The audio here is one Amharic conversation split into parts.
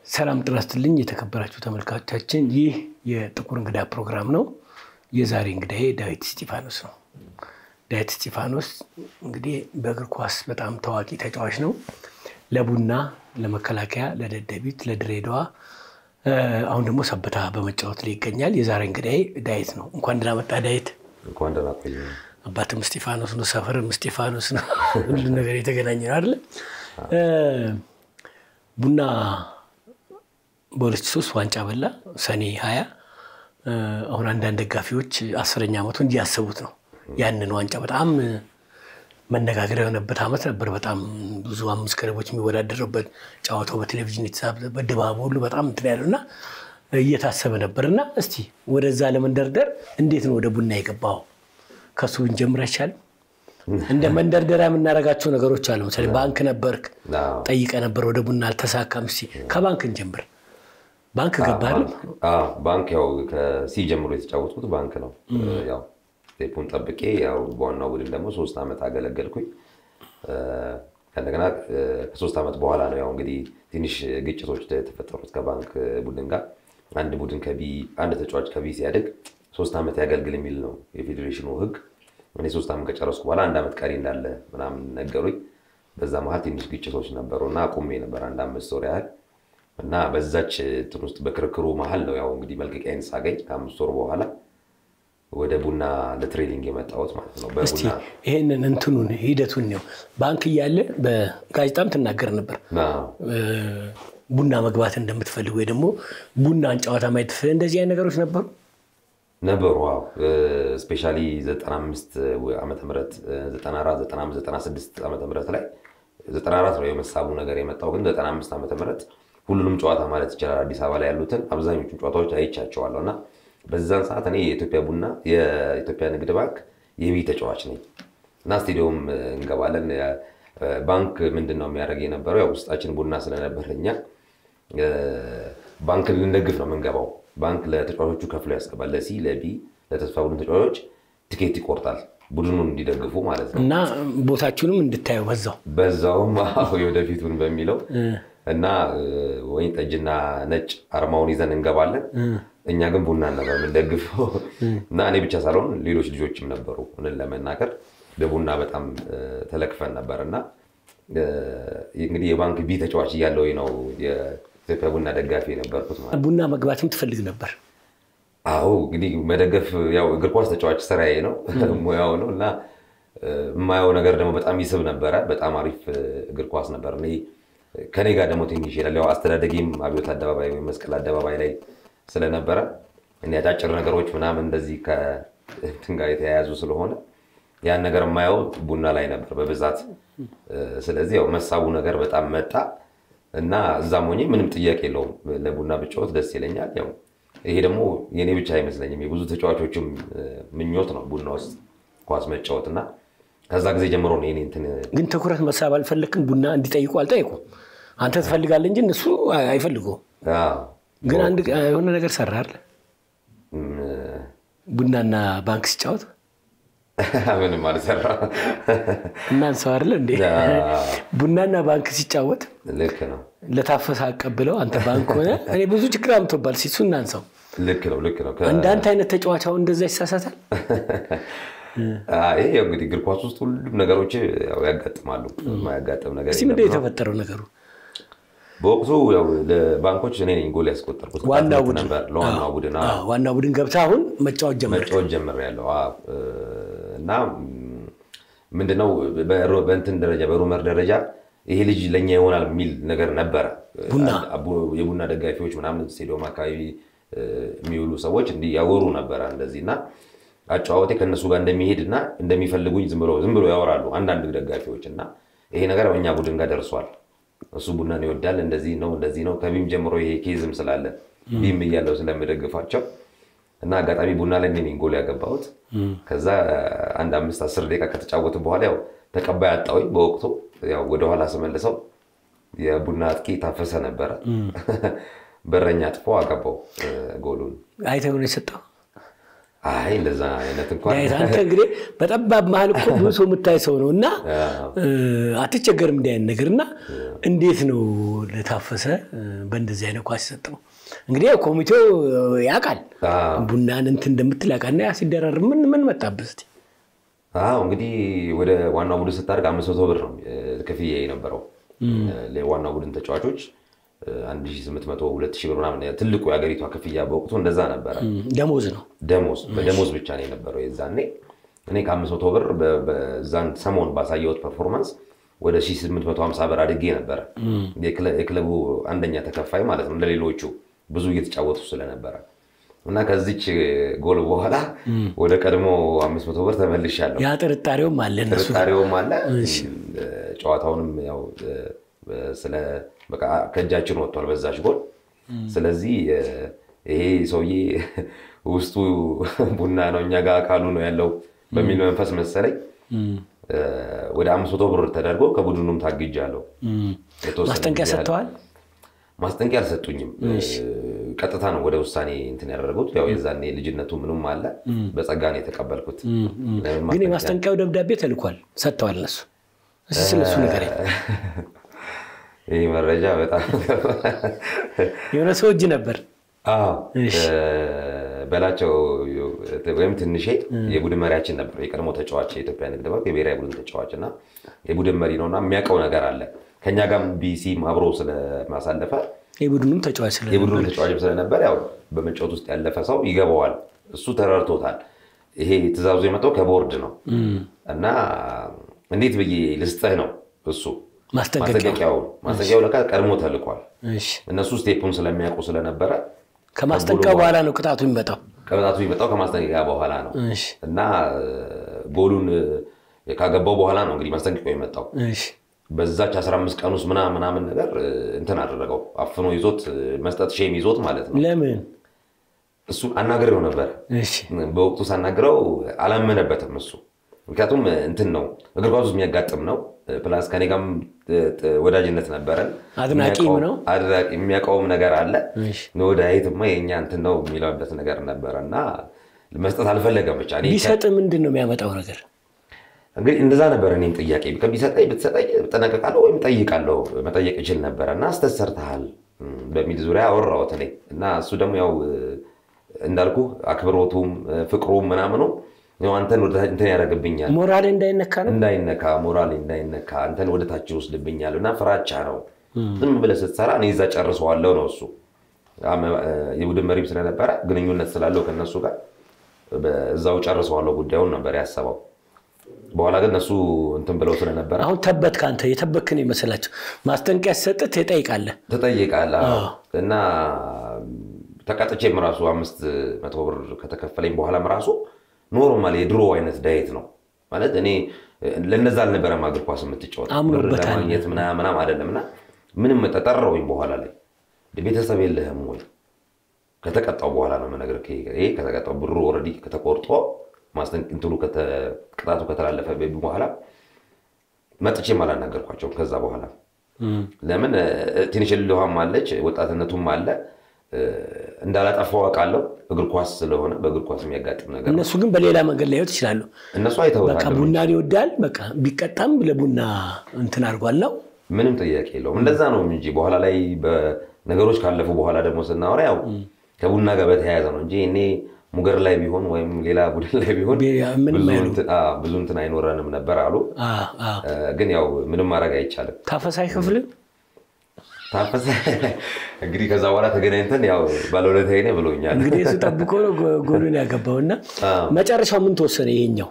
ሰላም ጤና ይስጥልኝ የተከበራችሁ ተመልካቾቻችን፣ ይህ የጥቁር እንግዳ ፕሮግራም ነው። የዛሬ እንግዳዬ ዳዊት እስጢፋኖስ ነው። ዳዊት እስጢፋኖስ እንግዲህ በእግር ኳስ በጣም ታዋቂ ተጫዋች ነው። ለቡና፣ ለመከላከያ፣ ለደደቢት፣ ለድሬዳዋ አሁን ደግሞ ሰበታ በመጫወት ላይ ይገኛል። የዛሬ እንግዳዬ ዳዊት ነው። እንኳን ደህና መጣ ዳዊት። እንኳን ደህና ቆየ። አባትም እስጢፋኖስ ነው፣ ሰፈርም እስጢፋኖስ ነው። ሁሉ ነገር የተገናኘ ነው አይደለ? ቡና በሁለት ሺህ ሦስት ዋንጫ በላ ሰኔ ሀያ አሁን አንዳንድ ደጋፊዎች አስረኛ ዓመቱ እንዲያስቡት ነው። ያንን ዋንጫ በጣም መነጋገሪያ የሆነበት ዓመት ነበር። በጣም ብዙ አምስት ክለቦች የሚወዳደሩበት ጨዋታው በቴሌቪዥን የተሳበት ድባቡ ሁሉ በጣም እንትን ያለው እና እየታሰበ ነበር እና እስቲ ወደዛ ለመንደርደር እንዴት ነው ወደ ቡና የገባው? ከሱ ብንጀምር አይቻልም? እንደ መንደርደሪያ የምናደርጋቸው ነገሮች አሉ። ለምሳሌ ባንክ ነበርክ፣ ጠይቀ ነበር ወደ ቡና አልተሳካም። እስቲ ከባንክ እንጀምር። ባንክ ገባል? ባንክ ያው ከሲ ጀምሮ የተጫወትኩት ባንክ ነው። ያው ስቴፑን ጠብቄ ያው በዋናው ቡድን ደግሞ ሶስት ዓመት አገለገልኩኝ። ከእንደገና ከሶስት ዓመት በኋላ ነው ያው እንግዲህ ትንሽ ግጭቶች የተፈጠሩት ከባንክ ቡድን ጋር። አንድ ቡድን ከቢ አንድ ተጫዋች ከቢ ሲያድግ ሶስት ዓመት ያገልግል የሚል ነው የፌዴሬሽኑ ሕግ። እኔ ሶስት ዓመት ከጨረስኩ በኋላ አንድ ዓመት ቀሪ እንዳለ ምናምን ነገሩኝ። በዛ መሀል ትንሽ ግጭቶች ነበሩ እና አቁሜ ነበር አንድ አምስት ወር ያህል እና በዛች እንትን ውስጥ በክርክሩ መሀል ነው ያው እንግዲህ መልቀቂያን ሳገኝ ከአምስት ወር በኋላ ወደ ቡና ለትሬኒንግ የመጣሁት ማለት ነው። እስቲ ይህንን እንትኑን ሂደቱን ነው ባንክ እያለ በጋዜጣም ትናገር ነበር ቡና መግባት እንደምትፈልግ ወይ ደግሞ ቡናን ጨዋታ ማየት እንደዚህ አይነት ነገሮች ነበሩ ነበሩ። ዋው ስፔሻሊ 95 ዓመተ ምህረት 94 95 96 ዓመተ ምህረት ላይ 94 ነው የመሳቡ ነገር የመጣው ግን 95 ዓመተ ምህረት ሁሉንም ጨዋታ ማለት ይቻላል አዲስ አበባ ላይ ያሉትን አብዛኞቹን ጨዋታዎች አይቻቸዋለሁ እና በዛን ሰዓት እኔ የኢትዮጵያ ቡና የኢትዮጵያ ንግድ ባንክ የቢ ተጫዋች ነኝ እና ስቴዲየም እንገባለን። ባንክ ምንድን ነው የሚያደርግ የነበረው ያው ውስጣችን ቡና ስለነበር እኛ ባንክ ልንደግፍ ነው የምንገባው። ባንክ ለተጫዋቾቹ ከፍሎ ያስገባል። ለሲ ለቢ ለተስፋ ቡድን ተጫዋቾች ቲኬት ይቆርጣል ቡድኑን እንዲደግፉ ማለት ነው እና ቦታችሁንም እንድታዩ በዛው በዛውም የወደፊቱን በሚለው እና ወይን ጠጅና ነጭ አርማውን ይዘን እንገባለን። እኛ ግን ቡና ነበር የምንደግፈው እና እኔ ብቻ ሳልሆን ሌሎች ልጆችም ነበሩ። እውነት ለመናገር በቡና በጣም ተለክፈን ነበር እና እንግዲህ የባንክ ቢ ተጫዋች እያለው ነው የኢትዮጵያ ቡና ደጋፊ የነበርኩት ማለት ቡና መግባትም ትፈልግ ነበር? አዎ እንግዲህ መደገፍ ያው እግር ኳስ ተጫዋች ስራዬ ነው ሙያው ነው እና የማየው ነገር ደግሞ በጣም ይስብ ነበረ። በጣም አሪፍ እግር ኳስ ነበር። እኔ ከኔ ጋር ደግሞ ትንሽ ይሄዳል። ያው አስተዳደጌም አብዮት አደባባይ ወይም መስቀል አደባባይ ላይ ስለነበረ እኔ አጫጭር ነገሮች ምናምን እንደዚህ ከእንትን ጋር የተያያዙ ስለሆነ ያን ነገር የማየው ቡና ላይ ነበር በብዛት። ስለዚህ ያው መሳቡ ነገር በጣም መጣ እና እዛም ሆኜ ምንም ጥያቄ የለውም ለቡና ብጫወት ደስ ይለኛል። ያው ይሄ ደግሞ የኔ ብቻ አይመስለኝም የብዙ ተጫዋቾችም ምኞት ነው ቡና ውስጥ ኳስ መጫወት እና ከዛ ጊዜ ጀምሮ ነው የኔ እንትን ግን ትኩረት መሳብ አልፈለክም? ቡና እንዲጠይቁ አልጠይቁም? አንተ ትፈልጋለህ እንጂ እነሱ አይፈልጉም። ግን አንድ የሆነ ነገር ሰራ አለ ቡናና ባንክ ሲጫወት ምንም አልሰራ እናንሰው አይደለ እንዴ? ቡናና ባንክ ሲጫወት ልክ ነው። ለታፈሰ አቀብለው አንተ ባንክ ሆነ እኔ ብዙ ችግር አምቶባል ሲሱ እናንሰው። ልክ ነው፣ ልክ ነው። እንዳንተ አይነት ተጫዋች አሁን እንደዛ ይሳሳታል። ይሄ እንግዲህ እግር ኳስ ውስጥ ሁሉም ነገሮች ያጋጥማሉ። የማያጋጥም ነገር እስኪ ምንድን ነው የተፈጠረው ነገሩ? በወቅቱ ለባንኮች እኔ ነኝ ጎል ያስቆጠርኩት ዋናው ቡድን ነበር ለዋናው ቡድን ዋናው ቡድን ገብተህ አሁን መጫወት ጀመር መጫወት ጀምሬያለሁ እና ምንድነው በእንትን ደረጃ በሩመር ደረጃ ይሄ ልጅ ለእኛ ይሆናል የሚል ነገር ነበረ። የቡና ደጋፊዎች ምናምን ስቴዲየም አካባቢ የሚውሉ ሰዎች እንዲህ ያወሩ ነበረ እንደዚህ እና አጨዋወቴ ከእነሱ ጋር እንደሚሄድ እና እንደሚፈልጉኝ ዝም ብሎ ያወራሉ አንዳንድ ደጋፊዎች እና ይሄ ነገር በእኛ ቡድን ጋር ደርሷል እሱ ቡናን ይወዳል፣ እንደዚህ ነው እንደዚህ ነው። ከቢም ጀምሮ ይሄ ኬዝም ስላለ ቢም እያለው ስለምደግፋቸው እና አጋጣሚ ቡና ላይ እኔ ጎል ያገባሁት። ከዛ አንድ አምስት አስር ደቂቃ ከተጫወትን በኋላ ያው ተቀባይ አጣሁኝ። በወቅቱ ያው ወደኋላ ስመልሰው የቡና አጥቂ ታፈሰ ነበረ። በረኛ አጥፎ አገባው ጎሉን። አይተህ ነው የሰጠው? አይ እንደዛ አይነት እንኳን ዳዊት አንተ እንግዲህ በጠባብ መሀል እኮ ብዙ ሰው የምታይ ሰው ነው እና አትቸገርም እንዲህ አይነት ነገር እና እንዴት ነው ለታፈሰ በእንደዚህ አይነት ኳስ የሰጠው? እንግዲህ ያው ኮሚቴው ያውቃል ቡናን እንትን እንደምትል ያውቃል። እና ያ ሲደራር ምን ምን መጣብህ እስኪ? አዎ እንግዲህ ወደ ዋናው ቡድን ስታደርግ አምስት መቶ ብር ነው ክፍያ የነበረው ለዋናው ቡድን ተጫዋቾች አንድ ሺህ ስምንት መቶ ሁለት ሺህ ብር ምናምን ትልቁ የሀገሪቷ ክፍያ በወቅቱ እንደዛ ነበረ። ደሞዝ ነው ደሞዝ በደሞዝ ብቻ ነው የነበረው የዛኔ። እኔ ከአምስት መቶ ብር በዛን ሰሞን ባሳየሁት ፐርፎርማንስ ወደ ሺህ ስምንት መቶ ሀምሳ ብር አድጌ ነበረ። የክለቡ አንደኛ ተከፋይ ማለት ነው እንደሌሎቹ ብዙ እየተጫወቱ ስለነበረ እና ከዚች ጎል በኋላ ወደ ቀድሞ አምስት መቶ ብር ተመልሻለሁ። ያ ጥርጣሬውም አለ እነሱ ጥርጣሬውም አለ። ጨዋታውንም ያው ስለ በቃ ከእጃችን ወጥቷል በዛች ጎል። ስለዚህ ይሄ ሰውዬ ውስጡ ቡና ነው እኛ ጋር አካሉ ነው ያለው በሚል መንፈስ መሰለኝ ወደ አምስት መቶ ብር ተደርጎ ከቡድኑም ታግጃለሁ። ማስጠንቀቂያ ሰጥተዋል? ማስጠንቀቂያ አልሰጡኝም። ቀጥታ ነው ወደ ውሳኔ እንትን ያደረጉት። ያው የዛኔ ልጅነቱ ምንም አለ በጸጋ ነው የተቀበልኩት። ግን የማስጠንቀቂያው ደብዳቤ ተልኳል፣ ሰጥተዋል እነሱ። እስኪ ስለሱ ንገረኝ። ይህ መረጃ በጣም የሆነ ሰው እጅ ነበር። በላቸው ወይም ትንሼ የቡድን መሪያችን ነበር። የቀድሞ ተጫዋች የኢትዮጵያ ንግድ ባንክ የብሔራዊ ቡድን ተጫዋች እና የቡድን መሪ ነው እና የሚያውቀው ነገር አለ ከኛ ጋርም ቢሲም አብሮ ስለማሳለፈ የቡድኑም ተጫዋች የቡድኑ ተጫዋችም ስለነበር ያው በመጫወት ውስጥ ያለፈ ሰው ይገባዋል። እሱ ተረድቶታል። ይሄ ትዕዛዙ የመጣው ከቦርድ ነው እና እንዴት ብዬ ልስጥህ ነው እሱ ማስጠንቀቂያው ማስጠንቀቂያው ለካ ቀድሞ ተልኳል። እነሱ ስቴፑን ስለሚያውቁ ስለነበረ ከማስጠንቀቂያው በኋላ ነው ቅጣቱ የሚመጣው። ቅጣቱ የሚመጣው ከማስጠንቀቂያ በኋላ ነው እና ጎሉን ካገባው በኋላ ነው እንግዲህ ማስጠንቀቂያው የመጣው። በዛች 15 ቀን ውስጥ ምናምን ምናምን ነገር እንትን አደረገው አፍኖ ይዞት መስጠት ሼም ይዞት ማለት ነው። ለምን እሱ አናግሬው ነበር። በወቅቱ ሳናግረው አላመነበትም እሱ ምክንያቱም እንትን ነው እግር ኳስ ውስጥ የሚያጋጥም ነው። ፕላስ ከኔ ጋርም ወዳጅነት ነበረን። አድናቂም ነው የሚያውቀውም ነገር አለ። ወዳይትማ የኛ እንትን ነው የሚለበት ነገር ነበረ እና መስጠት አልፈለገም። ብቻ ቢሰጥ ምንድን ነው የሚያመጣው ነገር? እንግዲህ እንደዛ ነበረ። እኔም ጥያቄ ቢሰጠኝ ብትሰጠኝ እጠነቀቃለሁ ወይም ጠይቃለሁ መጠየቅ ይችል ነበረ እና ስህተት ሰርተሃል በሚል ዙሪያ አወራሁት እኔ እና እሱ ደግሞ ያው እንዳልኩ አክብሮቱም ፍቅሩም ምናምኑ አንተን ወደ እንትን ያደርግብኛል፣ ሞራሌ እንዳይነካ ነው እንዳይነካ ሞራሌ እንዳይነካ አንተን ወደ ታች ይወስድብኛል እና ፍራቻ ነው። ዝም ብለህ ስትሰራ እኔ እዛ ጨርሰዋለሁ ነው እሱ። የቡድን መሪም ስለነበረ ግንኙነት ስላለው ከነሱ ጋር እዛው ጨርሰዋለሁ ጉዳዩን ነበር ያሰበው። በኋላ ግን እነሱ እንትን ብለው ስለነበረ አሁን ተበት ከአንተ የተበክን ይመስላቸው ማስጠንቀቂያ ሲሰጥህ ትጠይቃለህ ትጠይቃለህ እና ተቀጥቼም ራሱ አምስት መቶ ብር ከተከፈለኝ በኋላም ራሱ ኖርማል የድሮ አይነት ዳየት ነው ማለት እኔ ለነዛ አልነበረም እግር ኳስ የምትጫወት ብር ለማግኘት ምናምን አይደለም እና ምንም ተጠራሁኝ በኋላ ላይ ቤተሰብ የለህም ወይ ከተቀጣው በኋላ ነው የምነግርህ ይሄ ከተቀጣው ብሩ ኦልሬዲ ከተቆርጦ እንትኑ ቅጣቱ ከተላለፈ በኋላ መጥቼም አላናገርኳቸውም ከዛ በኋላ ለምን ትንሽ ልሃም አለች ወጣትነቱም አለ እንዳላጠፋው አውቃለሁ። እግር ኳስ ስለሆነ በእግር ኳስ የሚያጋጥም ነገር እነሱ ግን በሌላ መንገድ ላይወት ይችላሉ። እነሱ አይተውታል። በቃ ቡናን ይወዳል። በቃ ቢቀጣም ለቡና እንትን አድርጓል ነው ምንም ጥያቄ የለውም። እንደዛ ነው እንጂ በኋላ ላይ ነገሮች ካለፉ በኋላ ደግሞ ስናወራ ያው ከቡና ጋር በተያያዘ ነው እንጂ እኔ ሙገር ላይ ቢሆን ወይም ሌላ ቡድን ላይ ቢሆን ብዙ እንትን አይኖረንም ነበር አሉ። ግን ያው ምንም ማድረግ አይቻልም። ታፈሳ አይከፍልም ታፈሰ እንግዲህ ከዛ በኋላ ተገናኝተን ያው ባለውለታዬ ነህ ብሎኛል። እንግዲህ እሱ ጠብቆ ነው ጎሉን ያገባው እና መጨረሻው ምን ተወሰነ? ይሄኛው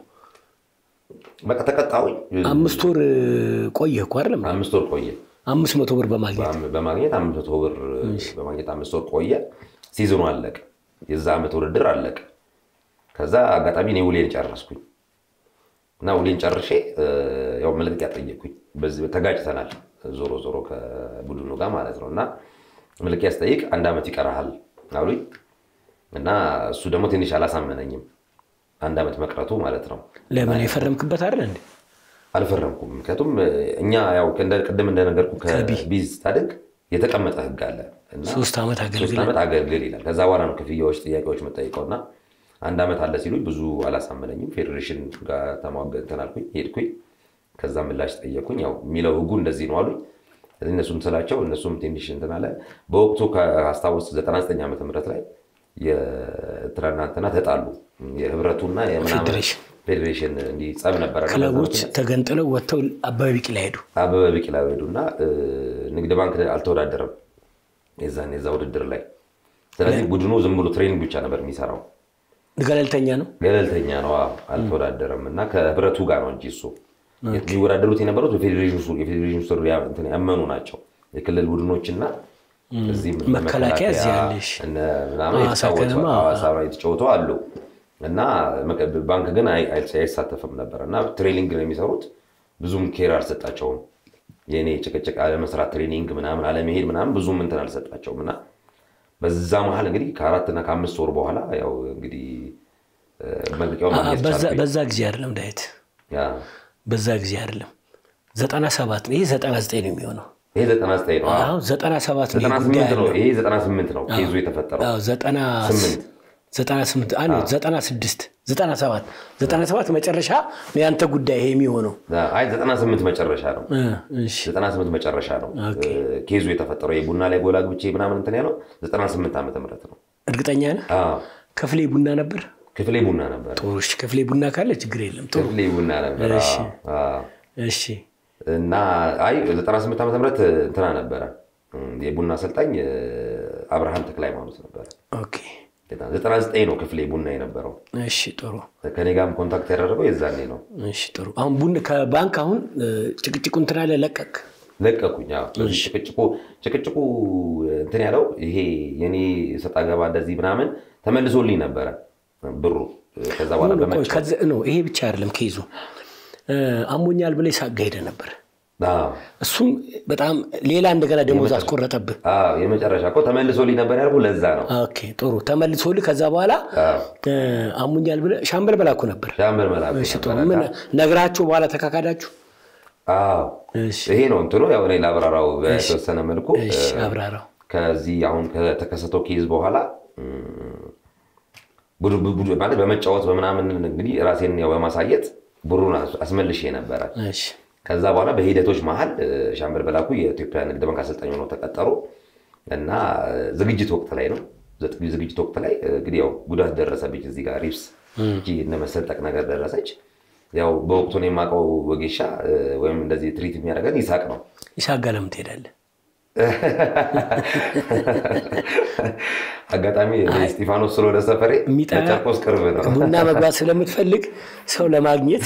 በቃ ተቀጣሁኝ። አምስት ወር ቆየ እኮ አይደለም? አምስት ወር ቆየ። አምስት መቶ ብር በማግኘት በማግኘት አምስት መቶ ብር በማግኘት አምስት ወር ቆየ። ሲዝኑ አለቀ። የዛ ዓመት ውድድር አለቀ። ከዛ አጋጣሚ እኔ ውሌን ጨረስኩኝ እና ውሌን ጨርሼ ያው መልቀቂያ ጠየቅኩኝ። ተጋጭተናል ዞሮ ዞሮ ከቡድኑ ጋር ማለት ነው እና መልቀቂያ ስጠይቅ አንድ ዓመት ይቀርሃል አሉኝ እና እሱ ደግሞ ትንሽ አላሳመነኝም። አንድ ዓመት መቅረቱ ማለት ነው። ለምን የፈረምክበት አይደል እንዴ? አልፈረምኩም። ምክንያቱም እኛ ያው ቅድም እንደነገርኩ ከቢዝ ስታድግ የተቀመጠ ህግ አለ እና ሶስት ዓመት ሶስት ዓመት አገልግል ይላል። ከዛ በኋላ ነው ክፍያዎች፣ ጥያቄዎች መጠይቀው እና አንድ ዓመት አለ ሲሉኝ ብዙ አላሳመነኝም። ፌዴሬሽን ጋር ተሟገንተን አልኩኝ ሄድኩኝ። ከዛ ምላሽ ጠየኩኝ። ያው የሚለው ህጉ እንደዚህ ነው አሉኝ። እነሱም ስላቸው እነሱም ትንሽ እንትን አለ። በወቅቱ ከአስታወስ 99 ዓመተ ምህረት ላይ የኤርትራና እንትና ተጣሉ። የህብረቱና የምናምን ፌዴሬሽን ፌዴሬሽን እንዲህ ጸብ ነበረ። ክለቦች ተገንጥለው ወጥተው አበበ ቢቂላ ሄዱ። አበበ ቢቂላ ሄዱ እና ንግድ ባንክ አልተወዳደረም የዛን የዛ ውድድር ላይ። ስለዚህ ቡድኑ ዝም ብሎ ትሬኒንግ ብቻ ነበር የሚሰራው። ገለልተኛ ነው። ገለልተኛ ነው፣ አዎ፣ አልተወዳደረም እና ከህብረቱ ጋር ነው እንጂ እሱ የሚወዳደሩት የነበሩት የፌዴሬሽኑ ስር እንትን ያመኑ ናቸው። የክልል ቡድኖችና እዚህም እነ መከላከያ እዚህ ያለሽ እነ ምናምን ሐዋሳ የተጫወቱ ከነማ፣ ሐዋሳ ላይ የተጫወቱ አሉ እና መቀ- ባንክ ግን አይ- አይ- አይሳተፍም ነበር እና ትሬኒንግ ነው የሚሰሩት። ብዙም ኬር አልሰጣቸውም። የእኔ ጭቅጭቅ አለመስራት፣ ትሬኒንግ ምናምን አለመሄድ ምናምን ብዙም እንትን አልሰጣቸውም እና በዛ መሀል እንግዲህ ከአራት እና ከአምስት ወር በኋላ ያው እንግዲህ እ፣ መልቀቂያውን ማግኘት በዛ- ቻልኩኝ። በዛ ጊዜ አይደለም ዳዊት፣ ያ፣ በዛ ጊዜ አይደለም። ዘጠና ሰባት ነው። ይሄ ዘጠና ዘጠኝ ነው የሚሆነው። ይሄ ዘጠና ዘጠኝ ነው። አሁን ዘጠና ሰባት ነው ዘጠና ይሄ ጉዳይ ስምንት ነው። ያለው። ይሄ ዘጠና ስምንት ነው ኬዙ የተፈጠረው። አዎ፣ ዘጠና ስምንት ዘጠና ስምንት አይ ነው ዘጠና ስድስት ዘጠና ሰባት ዘጠና ሰባት መጨረሻ ነው ያንተ ጉዳይ ይሄ የሚሆነው። አይ ዘጠና ስምንት መጨረሻ ነው። እ፣ እሺ ዘጠና ስምንት መጨረሻ ነው ኦኬ። እ፣ ኬዙ የተፈጠረው የቡና ላይ ጎላ ግብቼ ምናምን እንትን ያለው ዘጠና ስምንት ዓመተ ምህረት ነው። እርግጠኛ ነህ? አዎ፣ ክፍሌ ቡና ነበር። ክፍሌ ቡና ነበር። ጥሩ እሺ፣ ክፍሌ ቡና ካለ ችግር የለም። ጥሩ ክፍሌ ቡና ነበር። እሺ። አዎ፣ አዎ። እሺ እና አይ ዘጠና ስምንት ዓመተ ምህረት እንትና ነበረ እም፣ የቡና አሰልጣኝ እ፣ አብርሃም ተክለ ሃይማኖት ነበረ። ኦኬ ዘጠና ዘጠኝ ነው ክፍሌ ቡና የነበረው። እሺ ጥሩ ከኔ ጋርም ኮንታክት ያደረገው የዛኔ ነው። እሺ ጥሩ። አሁን ቡና ከባንክ አሁን እ፣ ጭቅጭቁ እንትን አለ ለቀቅ ለቀኩኝ። አዎ። ስለዚህ ጭቅጭቁ ጭቅጭቁ እንትን ያለው ይሄ የኔ ሰጣ ገባ እንደዚህ ምናምን ተመልሶልኝ ነበረ ብሩ። ከዛ በኋላ ቆይ፣ በመጫ ከዚ- ኖ ይሄ ብቻ አይደለም ኬዙ እ፣ አሞኛል ብለህ ሳጋ ሄደ ነበር። አዎ፣ እሱም በጣም ሌላ እንደገና ደሞዝ አስቆረጠብህ። አዎ፣ የመጨረሻ እኮ ተመልሶልኝ ነበር ያልኩህ ለዛ ነው። ኦኬ ጥሩ ተመልሶልህ ከዛ በኋላ አዎ፣ እ፣ አሞኛል ብለህ ሻምበል በላኩ ነበር። ሻምበል መላኩ እሺ ጥሩ ነበረ። ምን ነግራችሁ በኋላ ተካካዳችሁ? አዎ፣ እሺ ይሄ ነው እንትኑ። ያው እኔ ላብራራው በተወሰነ መልኩ እሺ አብራራው። ከዚህ አሁን ከተከሰተው ኬዝ በኋላ እም፣ ቡድ- ቡድ- ማለት በመጫወት በምናምን እንግዲህ ራሴን ያው በማሳየት ብሩን አስ- አስመልሼ ነበረ። እሺ ከዛ በኋላ በሂደቶች መሀል እ፣ ሻምበል በላኩ የኢትዮጵያ ንግድ ባንክ አሰልጣኝ ሆነው ተቀጠሩ እና እ፣ ዝግጅት ወቅት ላይ ነው ዘጥ- ዝግጅት ወቅት ላይ እ፣ እንግዲህ ያው ጉዳት ደረሰብኝ እዚህ ጋር ሪፕስ እጅ እነ መሰንጠቅ ነገር ደረሰች። ያው በወቅቱን የማውቀው ወጌሻ እ፣ ወይም እንደዚህ ትሪት የሚያደርገን ይሳቅ ነው። ይሳጋ ለምን ትሄዳለህ? አጋጣሚ እኔ እስጢፋኖስ ስለሆነ ሰፈሬ የሚጠራ ለጨርቆስ ቅርብ ነው። ቡና መግባት ስለምትፈልግ ሰው ለማግኘት